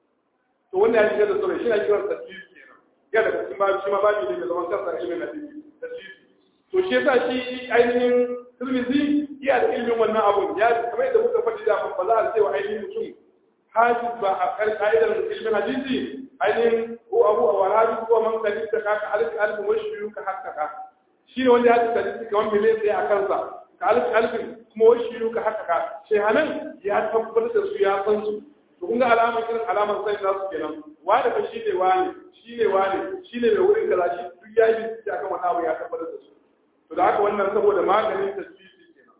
to wanda ya shiga da sauran shi na kiran tasiri kenan ya daga cikin babu shi ma babu ne mai zaman kansa ilimin hadisi tasiri to shi yasa shi ainihin tirmidhi iya da ilimin wannan abun ya kamar yadda muka faɗi da ba za a ce wa ainihin mutum hafiz ba a kan ka'idar ilimin hadisi ainihin ko abu a wahari ko man kalin ta kaka alif alif wa shi ka hakkaka shi ne wanda ya ci hadisi kamar miliyan ɗaya a kansa ka alif alif kuma wa shi ka hakkaka shehanan ya tabbatar da su ya san su to kun ga alamar irin alamar sai za su kenan wani fa shi ne wani shi ne wani shi ne mai wurin kaza shi duk ya yi bincike akan wani abu ya tabbatar da su to da haka wannan saboda maganin tasbisi kenan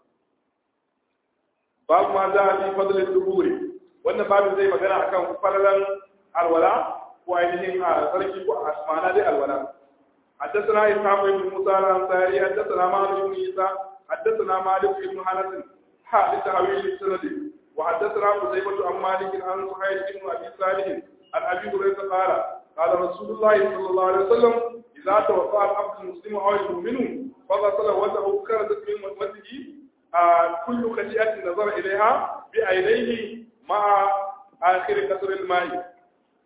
babu ma za a fi fadlin duburi wannan babu zai magana akan falalan alwala ko ainihin a sarki ko a asmana dai alwala حدثنا إسحاق بن موسى الأنصاري حدثنا مالك بن عيسى حدثنا مالك بن أنس حادث حويل السند وحدثنا قتيبة عن مالك عن سهيل بن أبي صالح عن أبي هريرة قال قال رسول الله صلى الله عليه وسلم إذا توفى العبد المسلم أو المؤمن فغسل وجهه خرجت من وجهه كل خشية نظر إليها بعينيه مع آخر قطر الماء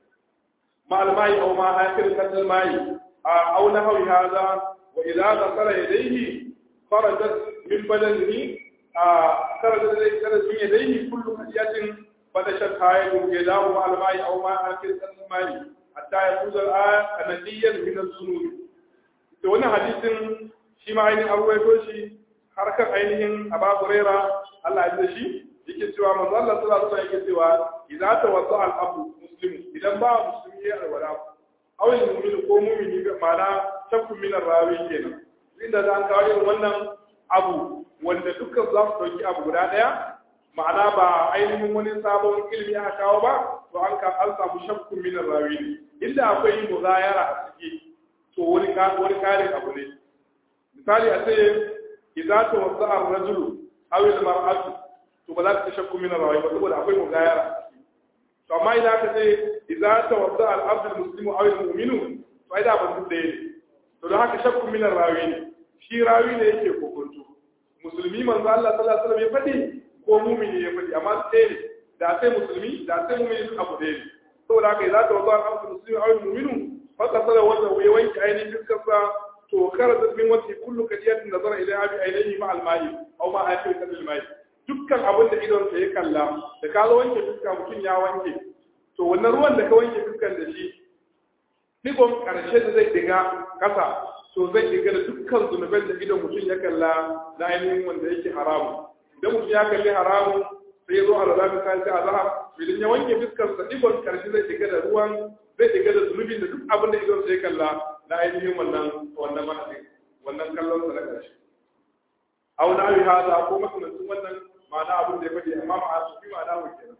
مع الماء أو مع آخر قطر الماء أو نحو هذا وإذا غسل يديه خرجت من بدنه خرجت من يديه كل خشية فدشتها يداه مع الماء أو مع آخر قطر الماء حتى يفوز الآن نقيا من الذنوب da wani hadisin shi ma ainihin abuwaito shi harkar ainihin aba huraira Allah ya da shi yake cewa manzo Allah sallallahu alaihi yake cewa idza tawadda al abu muslim idan ba musulmi ya alwala aw al mu'min ko mu'mini ga mana shakku min rawi kenan inda za an kawo irin wannan abu wanda dukkan za su dauki abu guda daya ma'ana ba ainihin wani sabon ilimi aka kawo ba to an ka an samu shakku min rawi ne inda akwai muzayara a ciki to wani wani karin abu ne misali a ce idza tawadda ar-rajulu aw al-mar'atu to ba za ka shakku min rawi ba saboda akwai mugayara to amma idan ka ce idza tawadda al-abd al-muslimu aw al-mu'minu to ai da ban duk da ne to don haka shakku min rawi ne shi rawi ne yake kokonto musulmi manzo Allah sallallahu alaihi wasallam ya fadi ko mu'mini ya fadi amma sai ne da sai musulmi da sai mu'mini abu da ne saboda haka idza tawadda al-abd al-muslimu aw al-mu'minu فقصد وجهه يوانك عيني بالكفة توكرت من وجه كل كديات نظر إليها بعينيه مع الماء أو مع آخر كد الماء dukkan abin da idon sa ya kalla da ka wanke fuska mutum ya wanke to wannan ruwan da ka wanke fuskan da shi digon karshe da zai diga kasa to zai diga da dukkan zunuban da idon mutum ya kalla na ainihin wanda yake haramu idan mutum ya kalli haramu sai ya zo a lura misali sai a zahar idan ya wanke fuskar sa digon karshe zai diga da ruwan zai diga da zunubin da duk abin da idon sai kalla na ainihin wannan wannan mahadin wannan kallon sa na ƙarshe aw na yi hada ko makamancin wannan ma'ana abin da ya faɗi amma ma'a su fi ma'ana wa kenan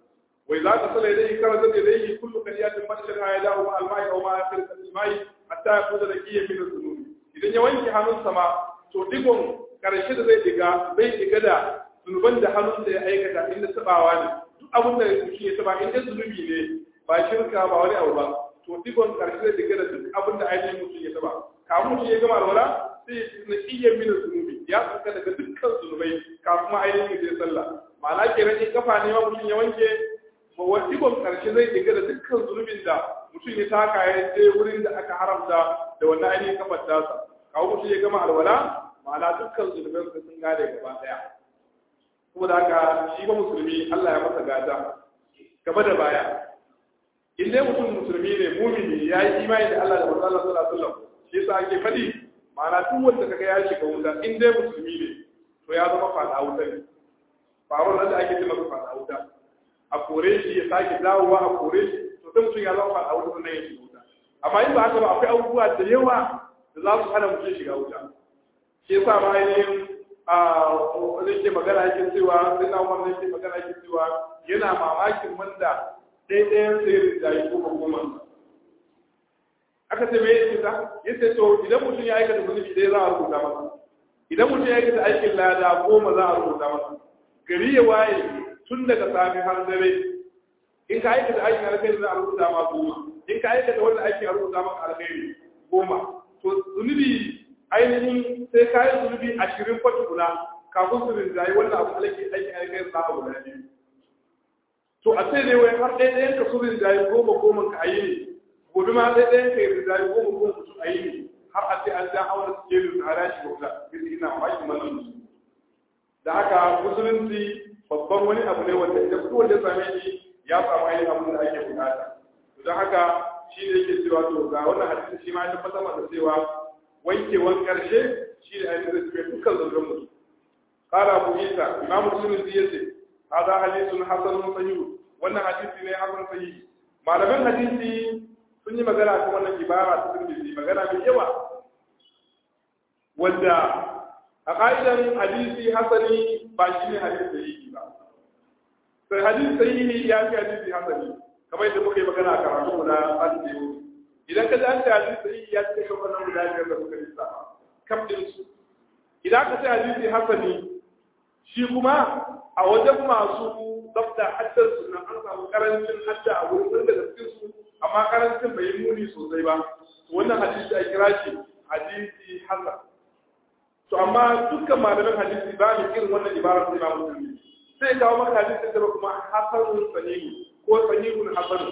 wai za ka sala ilayhi kana da ilayhi kullu kaliyatin badal ha yadahu ma al-ma'i aw ma akhir al-ma'i hatta yakuda rakiyan min az-zunub idan ya wanke hannunsa ma to digon karshe da zai diga bai diga da zunuban da hannunsa ya aikata inda tabawa ne duk abin da mutum ya taba in zunubi ne ba shirka ba wani abu ba to digon karshe zai diga da duk abin da ainihin mutum ya taba kafin mutum ya gama alwala sai na iya mina zunubi ya tsaka daga dukkan zunubai kafin ma ainihin ya sallah ma'ana kenan in kafa ne ma mutum ya wanke ba wa digon karshe zai diga da dukkan zunubin da mutum ya taka ya je wurin da aka haramta da wannan ainihin kafar tasa kawo mutum ya gama alwala ma'ana dukkan zunubansa sun gane gaba daya kuma da haka shi ba musulmi Allah ya masa gata gaba da baya in dai mutum musulmi ne mumini ya yi imani da Allah da manzo Allah sallallahu alaihi wasallam shi yasa ake fadi ma'ana duk wanda kaga ya shiga wuta in dai musulmi ne to ya zama fada wuta ne faruwar nan da ake cewa fada wuta a kore shi ya sake dawowa a kore shi to sai mutum ya zama fada wuta sannan ya shiga wuta amma in ba haka ba akwai abubuwa da yawa da za su hana mutum shiga wuta shi yasa ma ainihin a wani ke magana yake cewa sai na umar ke magana yake cewa yana mamakin wanda ɗaiɗayan sai da yi goma goma aka ce me yake ta yace to idan mutum ya aikata zunubi ɗaya za a rubuta masa idan mutum ya aikata aikin lada goma za a rubuta masa gari ya waye tun daga sami har dare in ka aikata aikin alkhairi za a rubuta ma goma in ka aikata wanda aikin a rubuta maka alkhairi goma to zunubi ainihin sai ka yi zunubi ashirin fa tukuna kafin su rinjaye wannan abu alaki aikin alkhairi za a guda biyu to a sai dai wai har ɗaya ɗayan ka su rinjaye goma goma ka ayi ne gobe ma ɗaya ɗayan ka yi rinjaye goma goma su ayi ne har a sai an ja awar su ke rinjaye hara shi gauta yanzu ina mamakin wannan musu da haka musulunci babban wani abu ne wanda idan duk wanda ya same shi ya samu ainihin abin da ake bukata don haka shi ne yake cewa to ga wannan hadisi shi ma ya tabbatar da cewa wankewan karshe shi ne ainihin da cikin dukkan zangon mutum qala abu isa imam muslim yace hada hadithun hasanun sahih wannan hadisi ne hasan sahih malaman hadisi sun yi magana kan wannan ibara ta tirmidhi magana mai yawa wanda a ka'idan hadisi hasani ba shi ne hadisi sahihi ba sai hadisi sahihi ya fi hadisi hasani kamar yadda muka yi magana a karatu na hadisi idan ka ji an ce hadisi sahihi ya ce kan wannan guda biyar da muka lissa kam din su idan ka ce hadisi hasani shi kuma a wajen masu tsafta haddar su nan an samu karancin hadda a wurin da cikin su amma karancin bai yi muni sosai ba wannan hadisi a kira shi hadisi hasan to amma dukkan malaman hadisi ba mu irin wannan ibara sai ba musulmi sai kawo maka hadisi da kuma hasanun sahihu ko sahihun hasan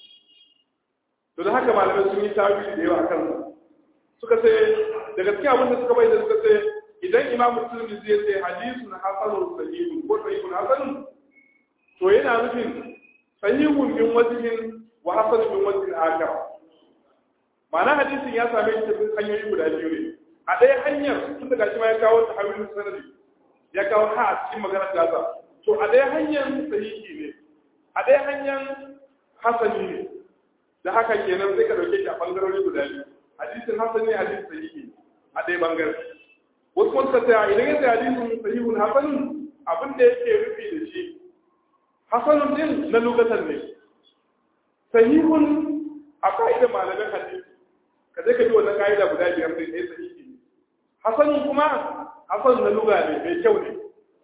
to da haka malamai sun yi tawili da yawa kan suka ce daga cikin abin da suka bai da suka ce idan imam musulmi zai ce hadisun hasanun sahihun ko sahihun hasanun to yana nufin sahihun min wajhin wa hasanun min wajhin akar ma'ana hadisin ya same shi cikin hanyoyi guda biyu ne a ɗaya hanyar tun daga shi ma ya kawo ta hawilin sanadi ya kawo ha a cikin magana gaza to a ɗaya hanyar sahihi ne a ɗaya hanyar hasani ne da haka kenan sai ka dauke shi a bangarori guda biyu hadisin hasani ne hadisin sahihi a ɗaya bangare wasu kuma suka tsaya idan ya tsaya hadisin sahihun hasanun abin da yake rufi da shi hasanun din na lugatan ne sahihun a ka'idar malamin hadisi ka je ka bi wannan ka'ida guda biyar sai ɗaya sahihi ne hasanun kuma hasan na luga ne mai kyau ne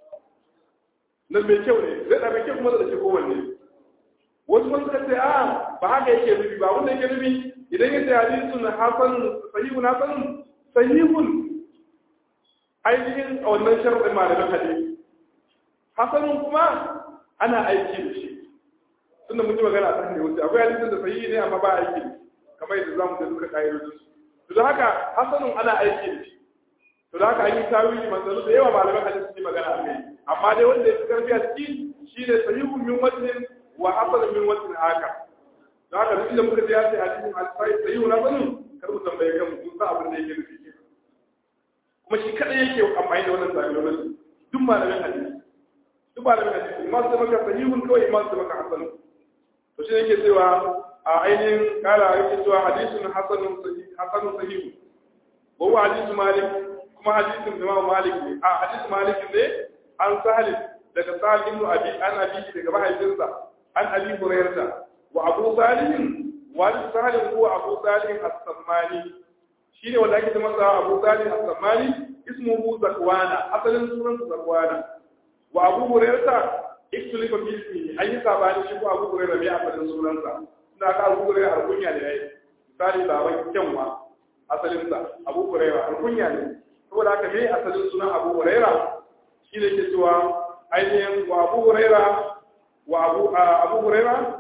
na mai kyau ne zai da mai kyau kuma da ke kowanne wasu sun suka ce a ba haka yake nufi ba wanda yake nufi idan ya ce hadisun hasanun sahihun hasanun sahihun ainihin a wannan sharadin malamin hadisi hasanun kuma ana aiki da shi tunda mun yi magana a kan da wuce akwai hadisin da sahihi ne amma ba aiki da shi kamar yadda zamu da duka kaidojin su to haka hasanun ana aiki da shi to da haka an yi tawili manzanni da yawa malaman hadisi su yi magana a kai amma dai wanda ya fi karfi a ciki shi ne sahihun min wajhin wa hasanun min wajhin haka da haka duk da muka ji ya ce hadisin al-sahih sahihun hasanun kar mu tambaye kan mu san abin da yake nufi ke kuma shi kadai yake amfani da wannan tawilolin duk malaman hadisi duk malaman hadisi imam su maka sahihun kawai imam su maka hasanun to shi yake cewa a ainihin kala yake cewa hadisun hasanun hasanun sahihun wa huwa hadisu malik kuma hadisin Imam Malik ne a hadisin Malik ne an sahal daga Sahal ibn Abi an Abi daga mahaifinsa عن أبي هريرة وأبو صالح والد صالح هو أبو صالح السماني شيني ولا كده مثلا أبو صالح السماني اسمه زكوانا أصلا سورة زكوانا وأبو هريرة اختلف في اسمه أي سابعني شكو أبو هريرة بيع أصلا سورة na ka abu hurairu alkunya ne yayi misali baban kyanwa asalinsa abu hurairu alkunya ne saboda haka me asalin sunan abu huraira shi ne ke cewa ainihin wa abu huraira wa abu abu huraira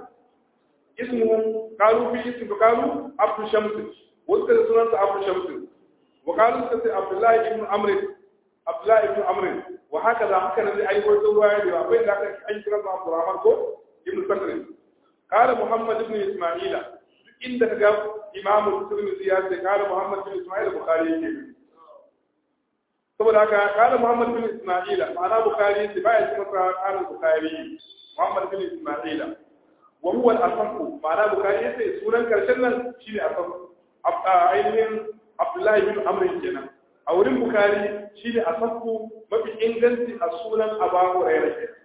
ismu qalu fi ismu qalu abu shams wasu da sunan sa abu shams wa qalu sai abdullahi ibn amr abdullahi ibn amr wa haka da haka ne ai wato ruwaya da akwai da aka an kira sa abdurrahman ko ibn sakr قال محمد بن اسماعيل inda kaga imamu tirmidhi ya ce qala muhammad bin isma'il bukhari yake saboda haka qala muhammad bin isma'il ma'ana bukhari ce baya ce masa qala bukhari muhammad bin isma'il wa huwa al-asaq ma'ana bukhari yace sunan karshen nan shine asaq ainihin abdullahi bin amr kenan a wurin bukhari shine asaq mafi inganci a sunan abu hurairah kenan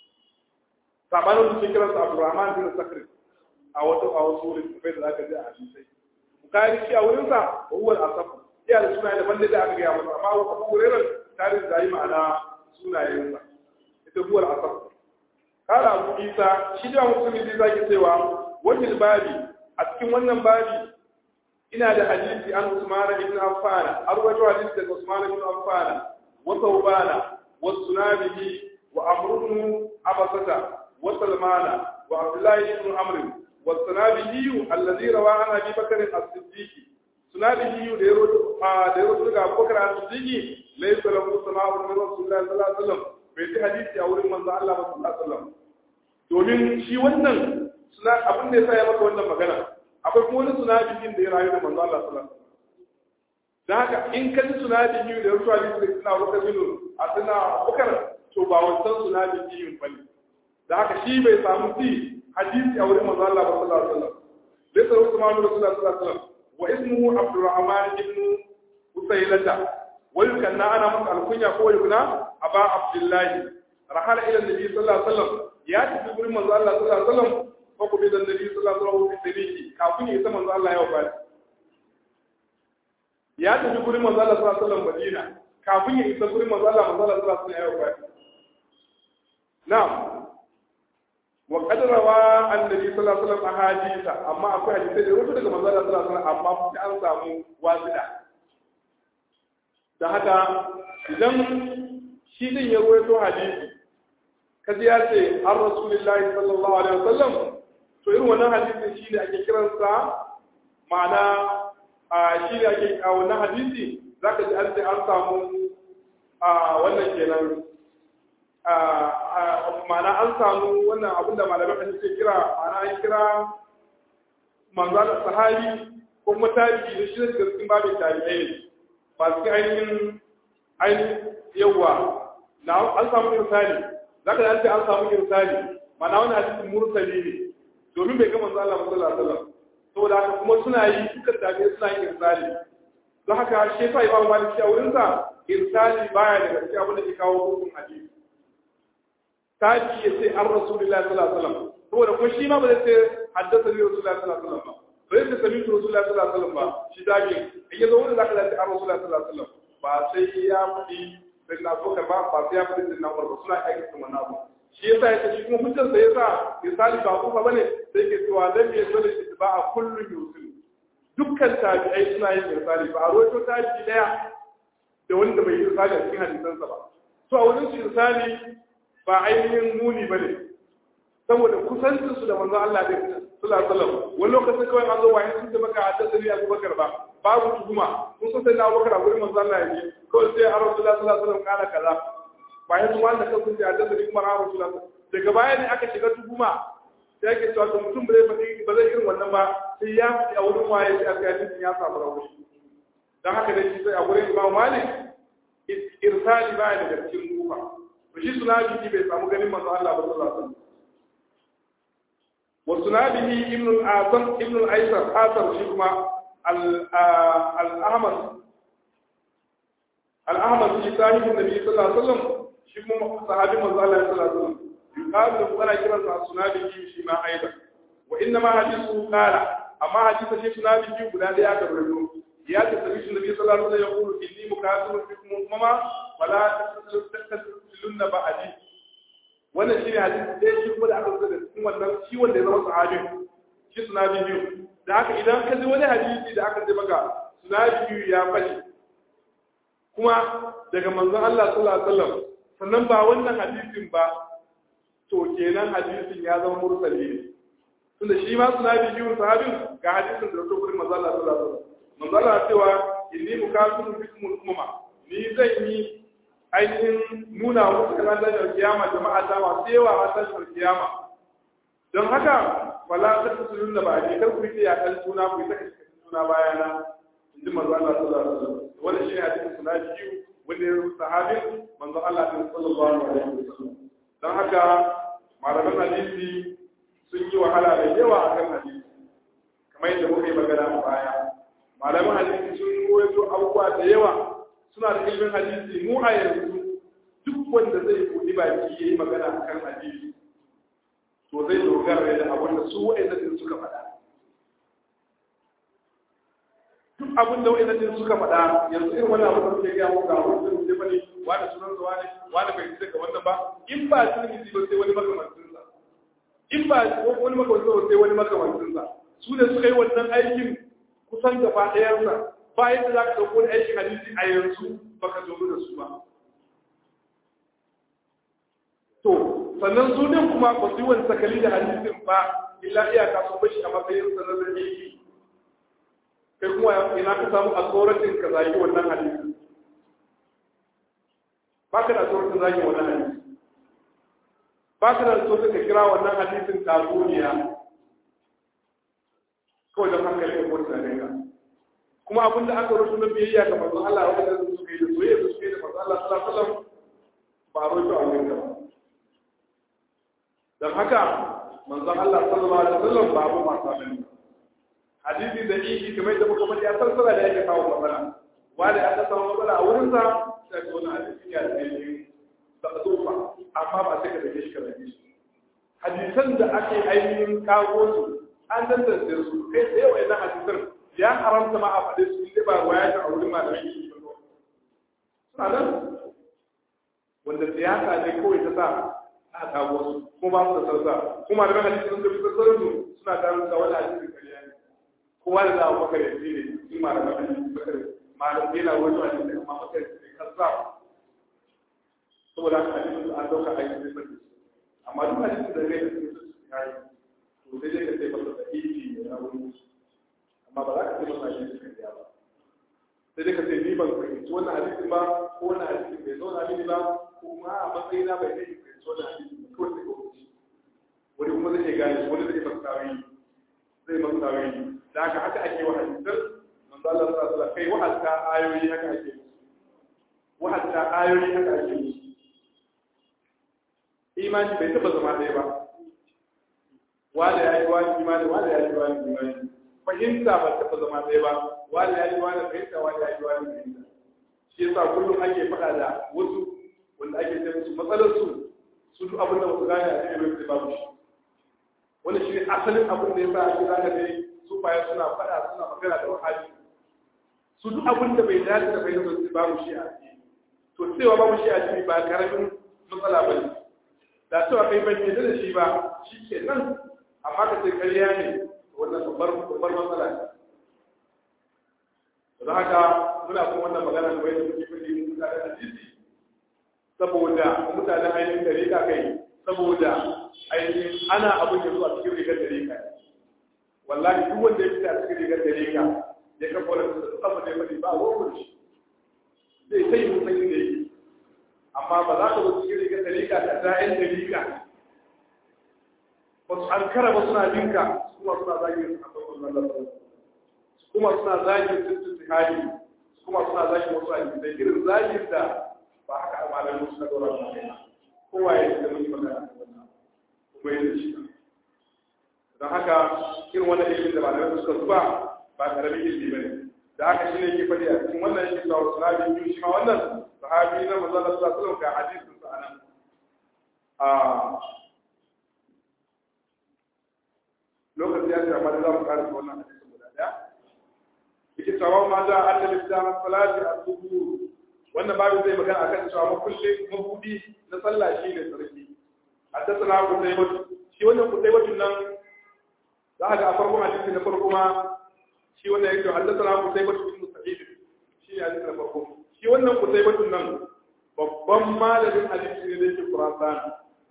sabanin da suke kiransa abdurrahman bin sakri a wata a wasu wurin bai da zaka ji a hadisai bukari shi a wurin sa huwa al-asaf iya da sunaye daban da aka gaya masa amma abu hurairah tarihi da yi ma'ana sunayen sa ita huwa al-asaf kala abu isa shi da musulmi zai zaki cewa wajen babi a cikin wannan babi ina da hadisi an usman ibn affan an rawaito hadisi daga usman ibn affan wa thawbana wa sunabihi wa amr ibn abasata وسلمان وعبد الله بن عمرو والسنابهي الذي روى عن ابي بكر الصديق سنابهي ديرو ديرو daga Abu Bakar as-Siddiq laysa lahu sama'u min Rasulullah sallallahu alaihi wasallam bai ji hadisi a wurin manzo Allah sallallahu alaihi wasallam domin shi wannan suna abin da yasa ya maka wannan magana akwai kuma wani sunabihin da ya rayu da manzo Allah sallallahu alaihi wasallam dan haka in ka ji sunabihi da Rasulullah sallallahu alaihi wasallam wata binu a suna Bakar to ba wancan sunabihin bane da haka shi bai samu fi hadisi a wurin manzo Allah sallallahu alaihi wasallam laysa Usman Rasulullah sallallahu alaihi wasallam wa ismuhu Abdurrahman ibn Usaylata wa yukanna ana maka alkunya ko yukuna aba Abdullah rahala ila nabi sallallahu alaihi wasallam ya tafi wurin manzo Allah sallallahu alaihi wasallam ko kuma da nabi sallallahu alaihi wasallam fi sabiki kafin ya isa manzo Allah ya wafat ya tafi wurin manzo Allah sallallahu alaihi wasallam Madina kafin ya isa wurin manzo Allah manzo Allah sallallahu alaihi wasallam ya wafat na'am وقد روى النبي صلى الله عليه وسلم احاديث amma akwai hadisi da rubuta daga manzo Allah sallallahu alaihi wasallam amma sai an samu wasida da haka idan shi din ya ruwaito hadisi kaji ya ce har rasulullahi sallallahu alaihi wasallam to irin wannan hadisin shi ne ake kiransa ma'ana a shi ne ake a wannan hadisi zaka ji an ce an samu a wannan kenan ma'ana an samu wannan abin da malamai kan ce kira ma'ana an kira manzo da sahabi ko kuma tabi'i da shi daga cikin babin tabi'ai ne ba su ainihin ainihin yawa na an samu irsali zaka an ce an samu irsali ma'ana wannan hadisin mursali ne domin bai ga manzo Allah sallallahu alaihi wasallam saboda haka kuma suna yi dukkan tabi'ai suna yin irsali don haka shi yasa Imam Malik a wurinsa irsali baya daga cikin abin da ke kawo hukun hadisi tabi ya ce an rasulullahi sallallahu alaihi wasallam saboda kuma shi ma ba zai ce haddasa ni rasulullahi sallallahu alaihi wasallam ba ba zai ce sami rasulullahi sallallahu alaihi wasallam ba shi tabi in ya zo wanda zaka ce an rasulullahi sallallahu alaihi wasallam ba sai ya faɗi sai na so ba ba sai ya faɗi sai na ba suna aiki kuma na ba shi yasa ya ce shi kuma hujjar sa yasa misali ba kuma bane sai ke cewa dan me so da shi ba a kullun yusul dukkan tabi'ai suna yin misali ba a roto tabi'i daya da wanda bai yi misali a cikin hadisansa ba to a wurin su misali ba ainihin muni ba ne saboda kusancinsu da manzon Allah da sallallahu alaihi wasallam wani lokacin kawai an zo wani sun ce maka haddathani Abu Bakar ba babu tuhuma kun san sai na Abu Bakar a gurin manzon Allah yake kawai sai a Rasulullah sallallahu alaihi wasallam kana kaza bayan su wanda kan sun ce haddathani kuma a Rasulullah daga baya ne aka shiga tuhuma sai ake cewa to mutum ba zai faɗi ba zai irin wannan ba sai ya faɗi a wurin waye sai aka yi ya samu rauni dan haka dai shi sai a gurin Imam Malik irsali baya daga cikin kufa to shi sunabihi bai samu ganin manzo Allah ba sallallahu alaihi wasallam wa sunabihi ibn al-asam ibn al-aysar asar shi kuma al-ahmad al-ahmad shi sahibi nabi sallallahu alaihi wasallam shi kuma sahabi manzo Allah sallallahu alaihi wasallam yuqalu lahu ana kiransa sunabi shi ma aidan wa inna ma hadithu qala amma hadithu shi sunabi guda daya aka rubuto ya ce sabi shi nabi sallallahu alaihi wasallam yaqulu inni mukasirun bikum umama wala tasilunna ba'di wannan shine hadisi ɗaya shi kuma da aka rubuta da cikin wannan shi wanda ya zama sahabi shi sunabi biyu da haka idan ka ji wani hadisi da aka ce maka sunabi biyu ya fashi kuma daga manzon Allah sallallahu alaihi wasallam sannan ba wannan hadisin ba to kenan hadisin ya zama mursali ne tunda shi ma sunabi biyu sahabin ga hadisin da to gurin manzon Allah sallallahu alaihi wasallam manzon Allah cewa inni mukafirun bikum umma ni zan yi ainihin nuna musu kana da kiyama jama'a ta masu yawa a tashar kiyama don haka wala ta tsulun da ba a kar ku yi ya kan suna ku yi ta kashe suna bayana in ji manzo Allah sallallahu alaihi wasallam wannan shine hadisin suna biyu wanda ya sahabin manzo Allah sallallahu alaihi wasallam don haka malaman hadisi sun yi wahala da yawa akan hadisi kamar yadda muka yi magana a baya malaman hadisi sun koyo abubuwa da yawa suna da ilimin hadisi mu a yanzu duk wanda zai buɗi baki ya yi magana a kan hadisi to zai dogara da abin da su wa'ina din suka faɗa duk abin da wa'ina din suka faɗa yanzu irin wani abin da suke gaya muka abin da suke bane wani sunan sa wani wani bai ji daga wannan ba in ba tirmidhi ba sai wani makamancin sa in ba wani makamancin sa sai wani makamancin sa su ne suka yi wannan aikin kusan gaba ɗayansa ba yadda za ka ɗauko aikin hadisi a yanzu ba ka zo da su ba. To, sannan su din kuma ba su yi wani sakali da hadisin ba, illa iyaka sun bashi a matsayin sanar da aiki. Kai kuma ina ka samu a tsoratin ka zagi wannan hadisin. Ba ka da tsoratin zagi wannan hadisin. Ba ka da tsoratin ka kira wannan hadisin tatsuniya. Kawai don hankali ka kwanta ne ka. kuma abin da aka rubuta na biyayya ga manzon Allah wanda su suka yi da soyayya su suka yi da manzon Allah sallallahu alaihi wasallam ba a rubuta a wurin ba dan haka manzon Allah sallallahu alaihi wasallam ba abu masu abin hadisi da ihi kamar da muka faɗi a sarsara da yake kawo matsala wanda aka samu matsala a wurin sa sai ka wani hadisi ya da ne da tsufa amma ba sai ka dake shi ka dake shi hadisan da ake ainihin kawo su an tantance su kai tsaye wa idan hadisan ya haramta ma a faɗi su inda ba waya ta auri malamai ke ba suna nan wanda siyasa ne kawai ta sa a kawo su kuma ba su da sarsa kuma da hadisi sun tafi sassarin su suna ta rusa wani hadisi kariya ne kowa da za a bakar yanzu ne in malamai hadisi bakar malam yana wani hadisi amma bakar yanzu kasa saboda haka hadisi su an dauka aiki zai fadi amma duk hadisi da zai da su kai to sai dai ka sai masa da ifi ne na wuri amma ba za ka ce masa hadisi kariya ba sai dai ka ce ni ban fahimci wannan hadisin ba ko wannan hadisin bai zauna mini ba ko ma a matsayina bai kai fahimci wannan hadisin ba kawai sai ka wuce wani kuma zai iya gane wani zai masa tawayi zai masa tawayi da haka haka ake wa hadisan manzo Allah sallallahu alaihi wasallam kai wa'azta ayoyi haka ake musu wa'azta ayoyi haka ake musu imani bai taba zama ɗaya ba wanda ya yi wani imani wanda ya yi wani imani fahimta ba taba zama ɗaya ba wanda ya yi wani fahimta wanda ya yi wani fahimta shi yasa kullum ake faɗa da wasu wanda ake ce musu matsalar su su duk abin da wasu gane a cikin rufe babu shi wanda shi ne asalin abin da ya sa ake zaka dai su baya suna faɗa suna magana da wahabi su duk abin da bai dace da bai da babu shi a ciki to cewa babu shi a ciki ba karamin matsala ba ne da cewa kai bai yadda da shi ba shi ke nan amma ka ce karya ne wannan babbar babbar matsala ne don haka muna kuma wannan magana da bai da muke fadi mun mutane da hadisi saboda mutanen ainihin dariƙa kai saboda ainihin ana abin yanzu a cikin rigar dariƙa wallahi duk wanda ya fita a cikin rigar dariƙa ya kafa wani da duk abin da ya faɗi ba a wurin shi zai sai mun san inda yake amma ba za ka zo cikin rigar dariƙa da da'in dariƙa ba su an kara ba suna jinka kuma suna zagin su a farkon lalata kuma suna zagin tuntun hali kuma suna zagin wasu hadisai irin zagin da ba haka a malamin suka dora su kai kowa ya da mun magana kuma yin shi don haka irin wannan ilimin da malamin suka zuba ba karamin ilimi bane da haka shine ke faɗi a cikin wannan yake cewa sahabi biyu shi ma wannan sahabi na manzon Allah sallallahu alaihi wasallam ga hadisin sa anan a lokaci ya ce amma da za mu ƙara wannan hadisin guda ɗaya yake cewa ma za a annabi da salati al-zuhur wannan babu zai magana akan cewa makulle mabudi na sallah shi ne sarki haddathana qutaybah shi wannan qutaybah nan za ka ga a farkon hadisi na farko ma shi wannan yake haddathana qutaybah ibn sa'id shi ne hadisi na farko shi wannan qutaybah nan babban malamin hadisi ne da yake Khurasan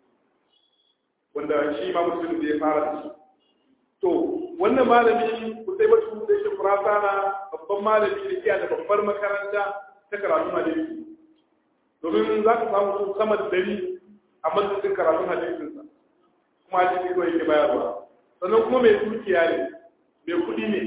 wanda shi ma muslim da ya fara da shi to wannan malami qutaybah da yake Khurasan babban malami ne iya da babbar makaranta ta karatun hadisi domin za ka samu su sama da dari a majalisin karatun hadisinsa kuma hadisi kawai yake bayarwa sannan kuma mai dukiya ne mai kuɗi ne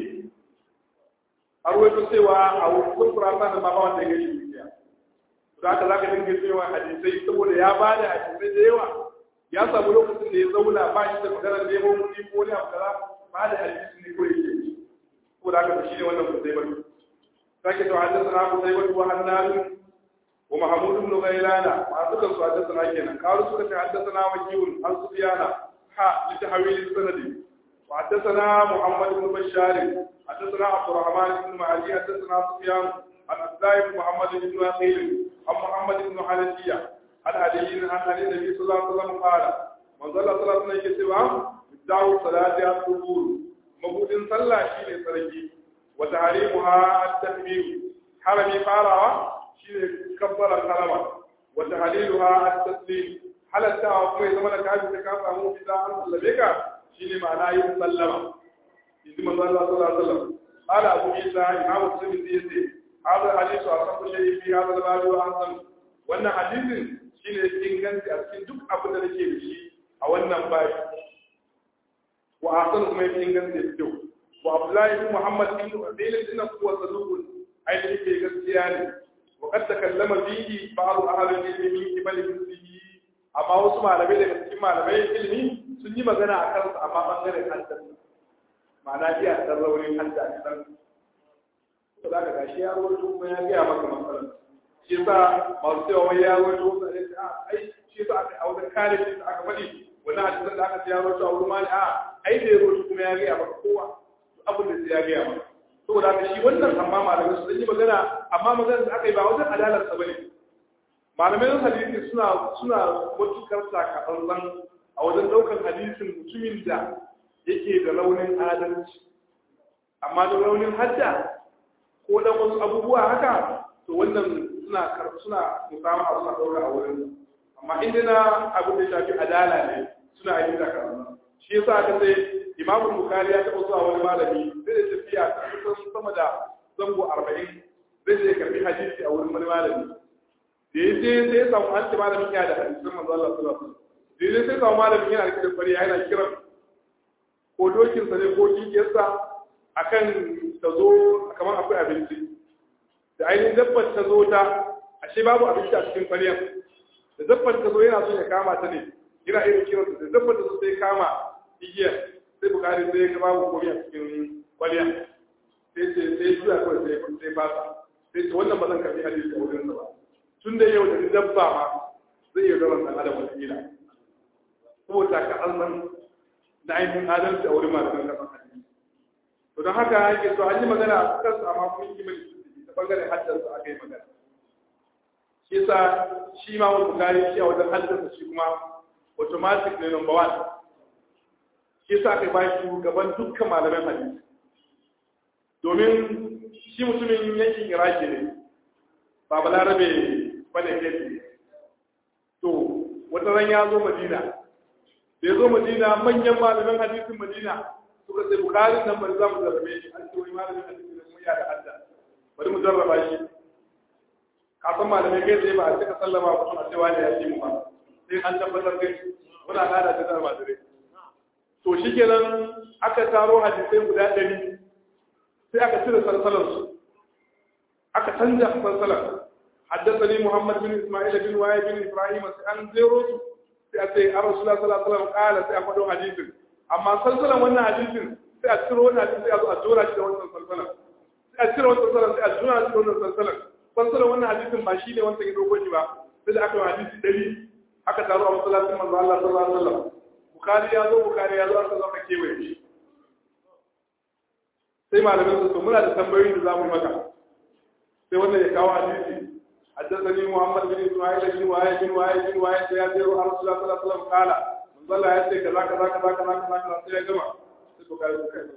a ruwaito cewa a wasu kurasa da mama wanda ya gashi dukiya za ka za ka dinga cewa hadisai saboda ya ba da hadisai da yawa ya samu lokacin da ya zauna ba shi da maganar neman kuɗi ko wani abu kaza ba da hadisi ne kawai yake saboda haka shi ne wannan kusai bari سكت حدثنا قتيبة وحنان ومحمود بن غيلان ما ذكر حدثنا كنا قالوا سكت حدثنا وكيل عن سفيان حا لتحويل السند وحدثنا محمد بن بشار حدثنا عبد الرحمن بن معدي حدثنا سفيان عن عبد الله بن محمد بن عقيل عن محمد بن حنفية عن علي عن علي النبي صلى الله عليه وسلم قال من ظل صلاة نجسوا بدعوا صلاة الظهور مبود صلى شيء سرجي وتحريمها التكبير حرم فارا شيء كبر الحرم وتحليلها التسليم حلتا وكما زمان كاجي تكافا مو في ذا أن سلمك شيء معناه يسلم إذا من الله صلى الله عليه وسلم قال أبو عيسى إمام مسلم يزي هذا الحديث أصح شيء في هذا الباب وأحسن wannan hadisin shine inganci a cikin duk abin da nake da shi a wannan babi wa ahsan kuma yake inganci da kyau وعبد الله بن محمد بن عبيد إنه هو صدوق أي في غسيان وقد تكلم فيه بعض أهل العلم من قبل مثله amma wasu malamai daga cikin malamai ilimi sun yi magana a kansu amma bangaren haddasa ma'ana iya dan raunin hadda a kan ko za ka gashi ya rawaito kuma ya gaya maka matsalar shi yasa masu cewa wai ya rawaito wasu ne a ai shi yasa aka a wajen kare shi aka faɗi wannan hadisan da aka ce ya rawaito a wurin mali a ai da ya rawaito kuma ya gaya maka kowa abin da sai ya gaya maka saboda haka shi wannan amma malamai su yi magana amma magana da aka yi ba wajen adalar sa bane malamai na hadisi suna suna matukar sakatsantsan a wajen daukar hadisin mutumin da yake da raunin adalci amma da raunin hadda ko dan wasu abubuwa haka to wannan suna suna musama a suna daura a wurin amma inda na abin da shafi adala ne suna yi da karatu shi yasa aka sai imamu bukari ya taɓa zuwa wani malami zai da tafiya ta kusan sama da zango arba'in zai je karbi hadisi a wurin wani malami da ya je sai ya samu an ce malamin ya da hadisin manzo Allah sallallahu alaihi wasallam da ya sai samu malamin yana da kwari yana kiran ko dokin sa ne ko kikiyarsa akan ta zo kamar akwai abinci da ainihin dabbar ta zo ta ashe babu abinci a cikin kwariyan da dabbar ta zo yana so ya kama ta ne yana irin kiransa da dabbar ta zo sai kama igiyar sai bukari sai ya babu komai a cikin kwaliya sai ce sai juya kawai sai sai fasa sai ce wannan ba zan karbi hadisi a wurin ba tun da yau da ni dabba ma zai iya zama dan adam wata kila saboda ka an san da ainihin adalci a wurin malamin kasan hadisi to don haka yake so an yi magana a kansu amma kuma yi mai ta bangaren haddasa aka yi magana shi yasa shi ma wani bukari shi a wajen haddasa shi kuma automatic ne number one shi sa aka ba shi gaban dukkan malaman hadisi domin shi mutumin yankin iraki ne ba balarabe bane kai to wata ran ya zo madina da ya zo madina manyan malaman hadisin madina suka ce bukarin nan bari za mu zarrabe shi an ce wani malamin hadisi ne mun ya da hadda bari mu zarraba shi kafin malamai kai tsaye ba a cika sallama ba a cewa ne ya ce mu ba sai an tabbatar kai muna gada da zarba da rai to shi kenan aka taro hadisai guda ɗari sai aka cire salsalarsu aka canja salsalar حدثني محمد بن اسماعيل بن وائل بن ابراهيم عن زيروس sai a ce an rasulullah sallallahu alaihi wasallam kala sai a faɗo hadisin amma salsalan wannan hadisin sai a ciro wannan hadisin sai a zo a jora shi da wannan salsalan sai a cire wannan salsalan sai a jora shi da wannan salsalan salsalan wannan hadisin ba shi ne wancan ya dogo shi ba sai da aka yi hadisi ɗari aka taro a masallacin manzo Allah sallallahu alaihi wasallam bukari ya zo bukari ya zo aka zo aka kewaye shi sai malamin su muna da tambayoyi da zamu yi maka sai wannan ya kawo hadisi حدثني محمد بن اسماعيل بن وائل بن وائل بن وائل سياتي رسول الله صلى الله عليه وسلم قال من ظل ياتي كذا كذا كذا كذا كذا كذا sai ya gama sai to kai kai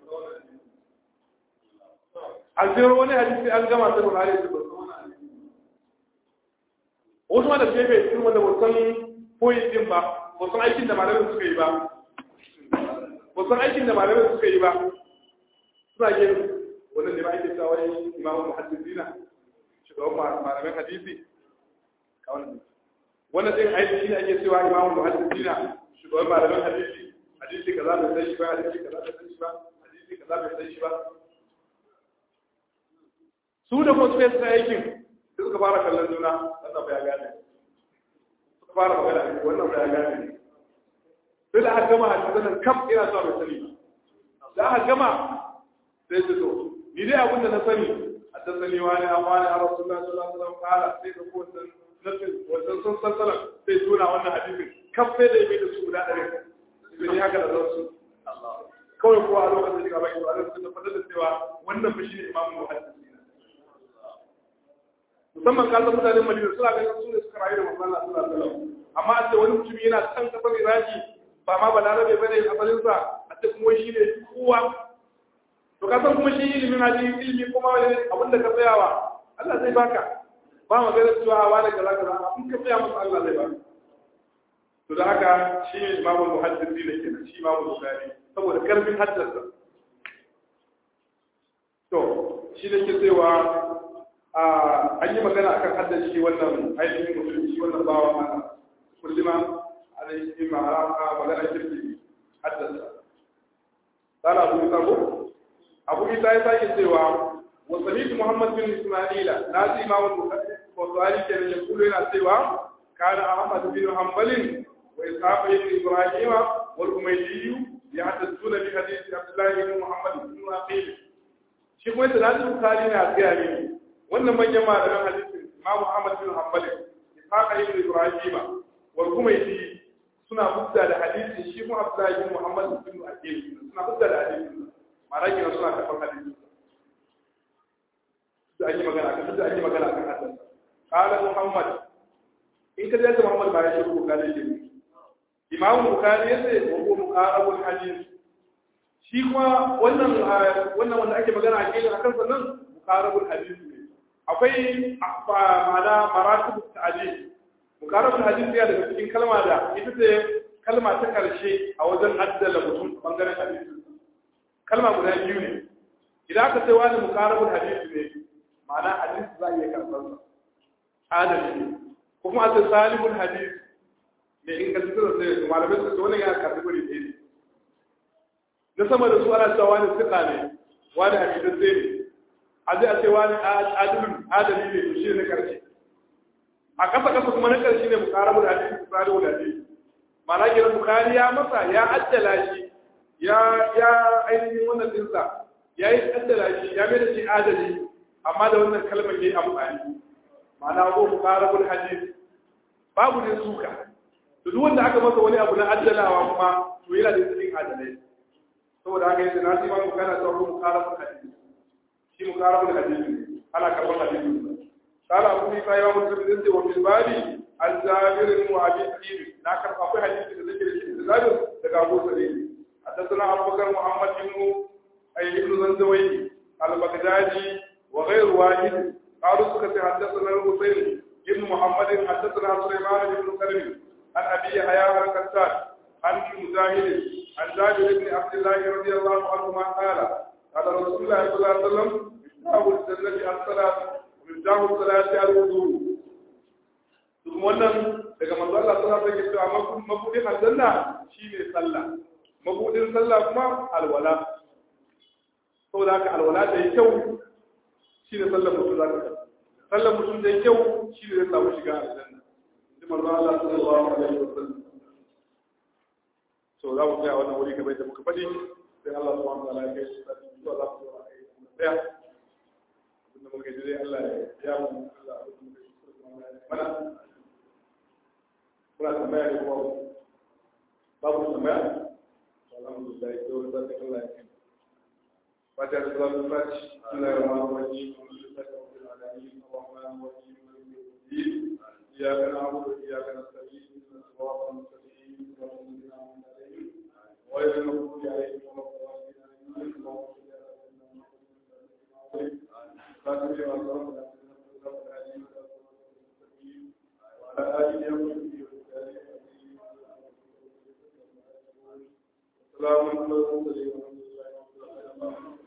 an jiro wani hadisi an gama sai Buhari ya ba wasu ma da ke bai irin wanda wasan koyi din ba wasan aikin da malamin suka yi ba wasan aikin da malamin suka yi ba suna yin wannan ne ba ake cewa wani imamu muhaddisina shugaban malamin hadisi wannan din aiki shi ne ake cewa imamu muhaddisina shugaban malamin hadisi hadisi kaza bai san shi ba hadisi kaza bai san shi ba hadisi kaza bai san shi ba su da kuma suka yi aikin sai suka fara kallon juna wannan bai gane suka fara magana wannan bai gane sai da aka gama hadisan nan kam ina so bai sani ba da aka gama sai su to ni dai abin da na sani حدثني وانا اخواني على رسول الله صلى الله عليه وسلم قال sai da ko san nafin wannan sun salsala sai tuna wannan hadisin kaf sai da yake da su guda dare sai haka da zasu kawai kuwa a lokacin da gaba ki Allah sun tabbatar da cewa wannan fa shine imamu muhaddisi musamman ka san mutanen Madina suna ganin su ne suka rayu da manzon Allah sallallahu alaihi wasallam amma a ce wani mutum yana can kasar Iraki ba ma balarabe bane asalin sa a ce kuma shi ne kowa to ka san kuma shi ilimin hadisi ilimi kuma wani abin da ka tsayawa Allah zai baka ba magana cewa wa da kaza kaza in ka tsaya masa Allah zai baka to da haka shi ne imamu muhaddisi ne kenan shi imamu bukhari saboda karfin haddasa to shi ne ke cewa an yi magana akan haddace shi wannan ainihin mutum shi wannan bawa mana kulluma alaihi ma'ara magana kirki haddasa قال أبو إسحاق أبو إسحاق يسأل سوى وسميت محمد بن إسماعيل نازي ما والبخاري كان يقول لنا سوى كان أحمد بن حنبل وإسحاق بن إبراهيم والأميدي يحدثون بحديث عبد الله بن محمد بن عقيل shi kuma yadda nazi bukari na gaya mini wannan manyan malaman hadisin imamu ahmad bin hanbal ishaq ibn ibrahim wal kumaiti suna hujja da hadisin shi kuma abdullahi bin muhammad bin aqil suna hujja da hadisin ma'ana kina suna kafan hadisin da an yi magana kan da an yi magana kan hadisin qala muhammad in ka da muhammad ba ya shi bukari shi imamu bukari yace wa huwa muqarabul hadith shi kuma wannan wannan wanda ake magana a cikin akan sannan muqarabul hadith ne akwai ma'ana maratibut ta'dil muqarabul hadith ya daga cikin kalma da ita ce kalma ta karshe a wajen addala mutum bangaren hadisi kalma guda biyu ne idan aka ce wani muqarabul hadith ne ma'ana hadisi za a iya karɓar sa adali ne ko kuma a ce salimul hadith ne ingantaccen sai malamai su ce wannan ya karɓi guri ne na sama da su ana cewa wani siƙa ne wani hamidan zai ne a zai a ce wani adalin adali ne to shi ne karshe a ƙasa ƙasa kuma na ƙarshe ne bukara da hadisi bukari da hadisi ma'ana kenan bukari ya masa ya addala shi ya ya ainihin wannan dinsa ya yi addala shi ya mai da shi adali amma da wannan kalmar ya yi amfani ma'ana ko bukara da hadisi babu ne suka to duk wanda aka masa wani abu na addalawa kuma to yana da cikin adalai saboda haka yace na ji ba mu kana tsaro mu kara mu hadisi shi mu kara mu hadisi ana karban hadisi kala abu ni sai wa mutum din wa bil bali al jabir wa abi sa'id na kar akwai hadisi da zai shi da zabir daga Abu Sa'id حدثنا أبو بكر محمد بن أي ابن زنزوي البغدادي وغير واحد قالوا سكت حدثنا الحسين بن محمد حدثنا سليمان بن سلم عن أبي حياة الكتاب عن مجاهد عن جابر بن عبد الله رضي الله عنهما قال قال رسول الله صلى الله عليه وسلم مفتاح الجنة الصلاة ومفتاح الصلاة الوضوء ثم wannan daga manzo Allah sallallahu alaihi wasallam mabudin aljanna shine sallah mabudin sallah kuma alwala saboda haka alwala da kyau shine sallar mutum zaka sallar mutum da kyau shine zai samu shiga aljanna manzo Allah sallallahu alaihi wasallam so za mu tsaya wannan wuri kamar da muka faɗi sai Allah subhanahu wa ta'ala ya kai su da zuwa za mu zuwa a yi tsaya abinda muka ji dai Allah ya mu Allah mana muna tambaya ne kuma babu tambaya alhamdulillah sai wani zai Allah ya kai fata da صلاة الفاتح بسم الله الرحمن الرحيم الحمد لله رب العالمين الرحمن الرحيم مالك يوم الدين إياك نعبد وإياك نستعين اهدنا الصراط المستقيم صراط الذين أنعمت عليهم غير المغضوب عليهم ولا الضالين آمين اللهم صل على سيدنا محمد خاتم لما سبق وعلى آله وصحبه وسلم السلام عليكم ورحمة الله وبركاته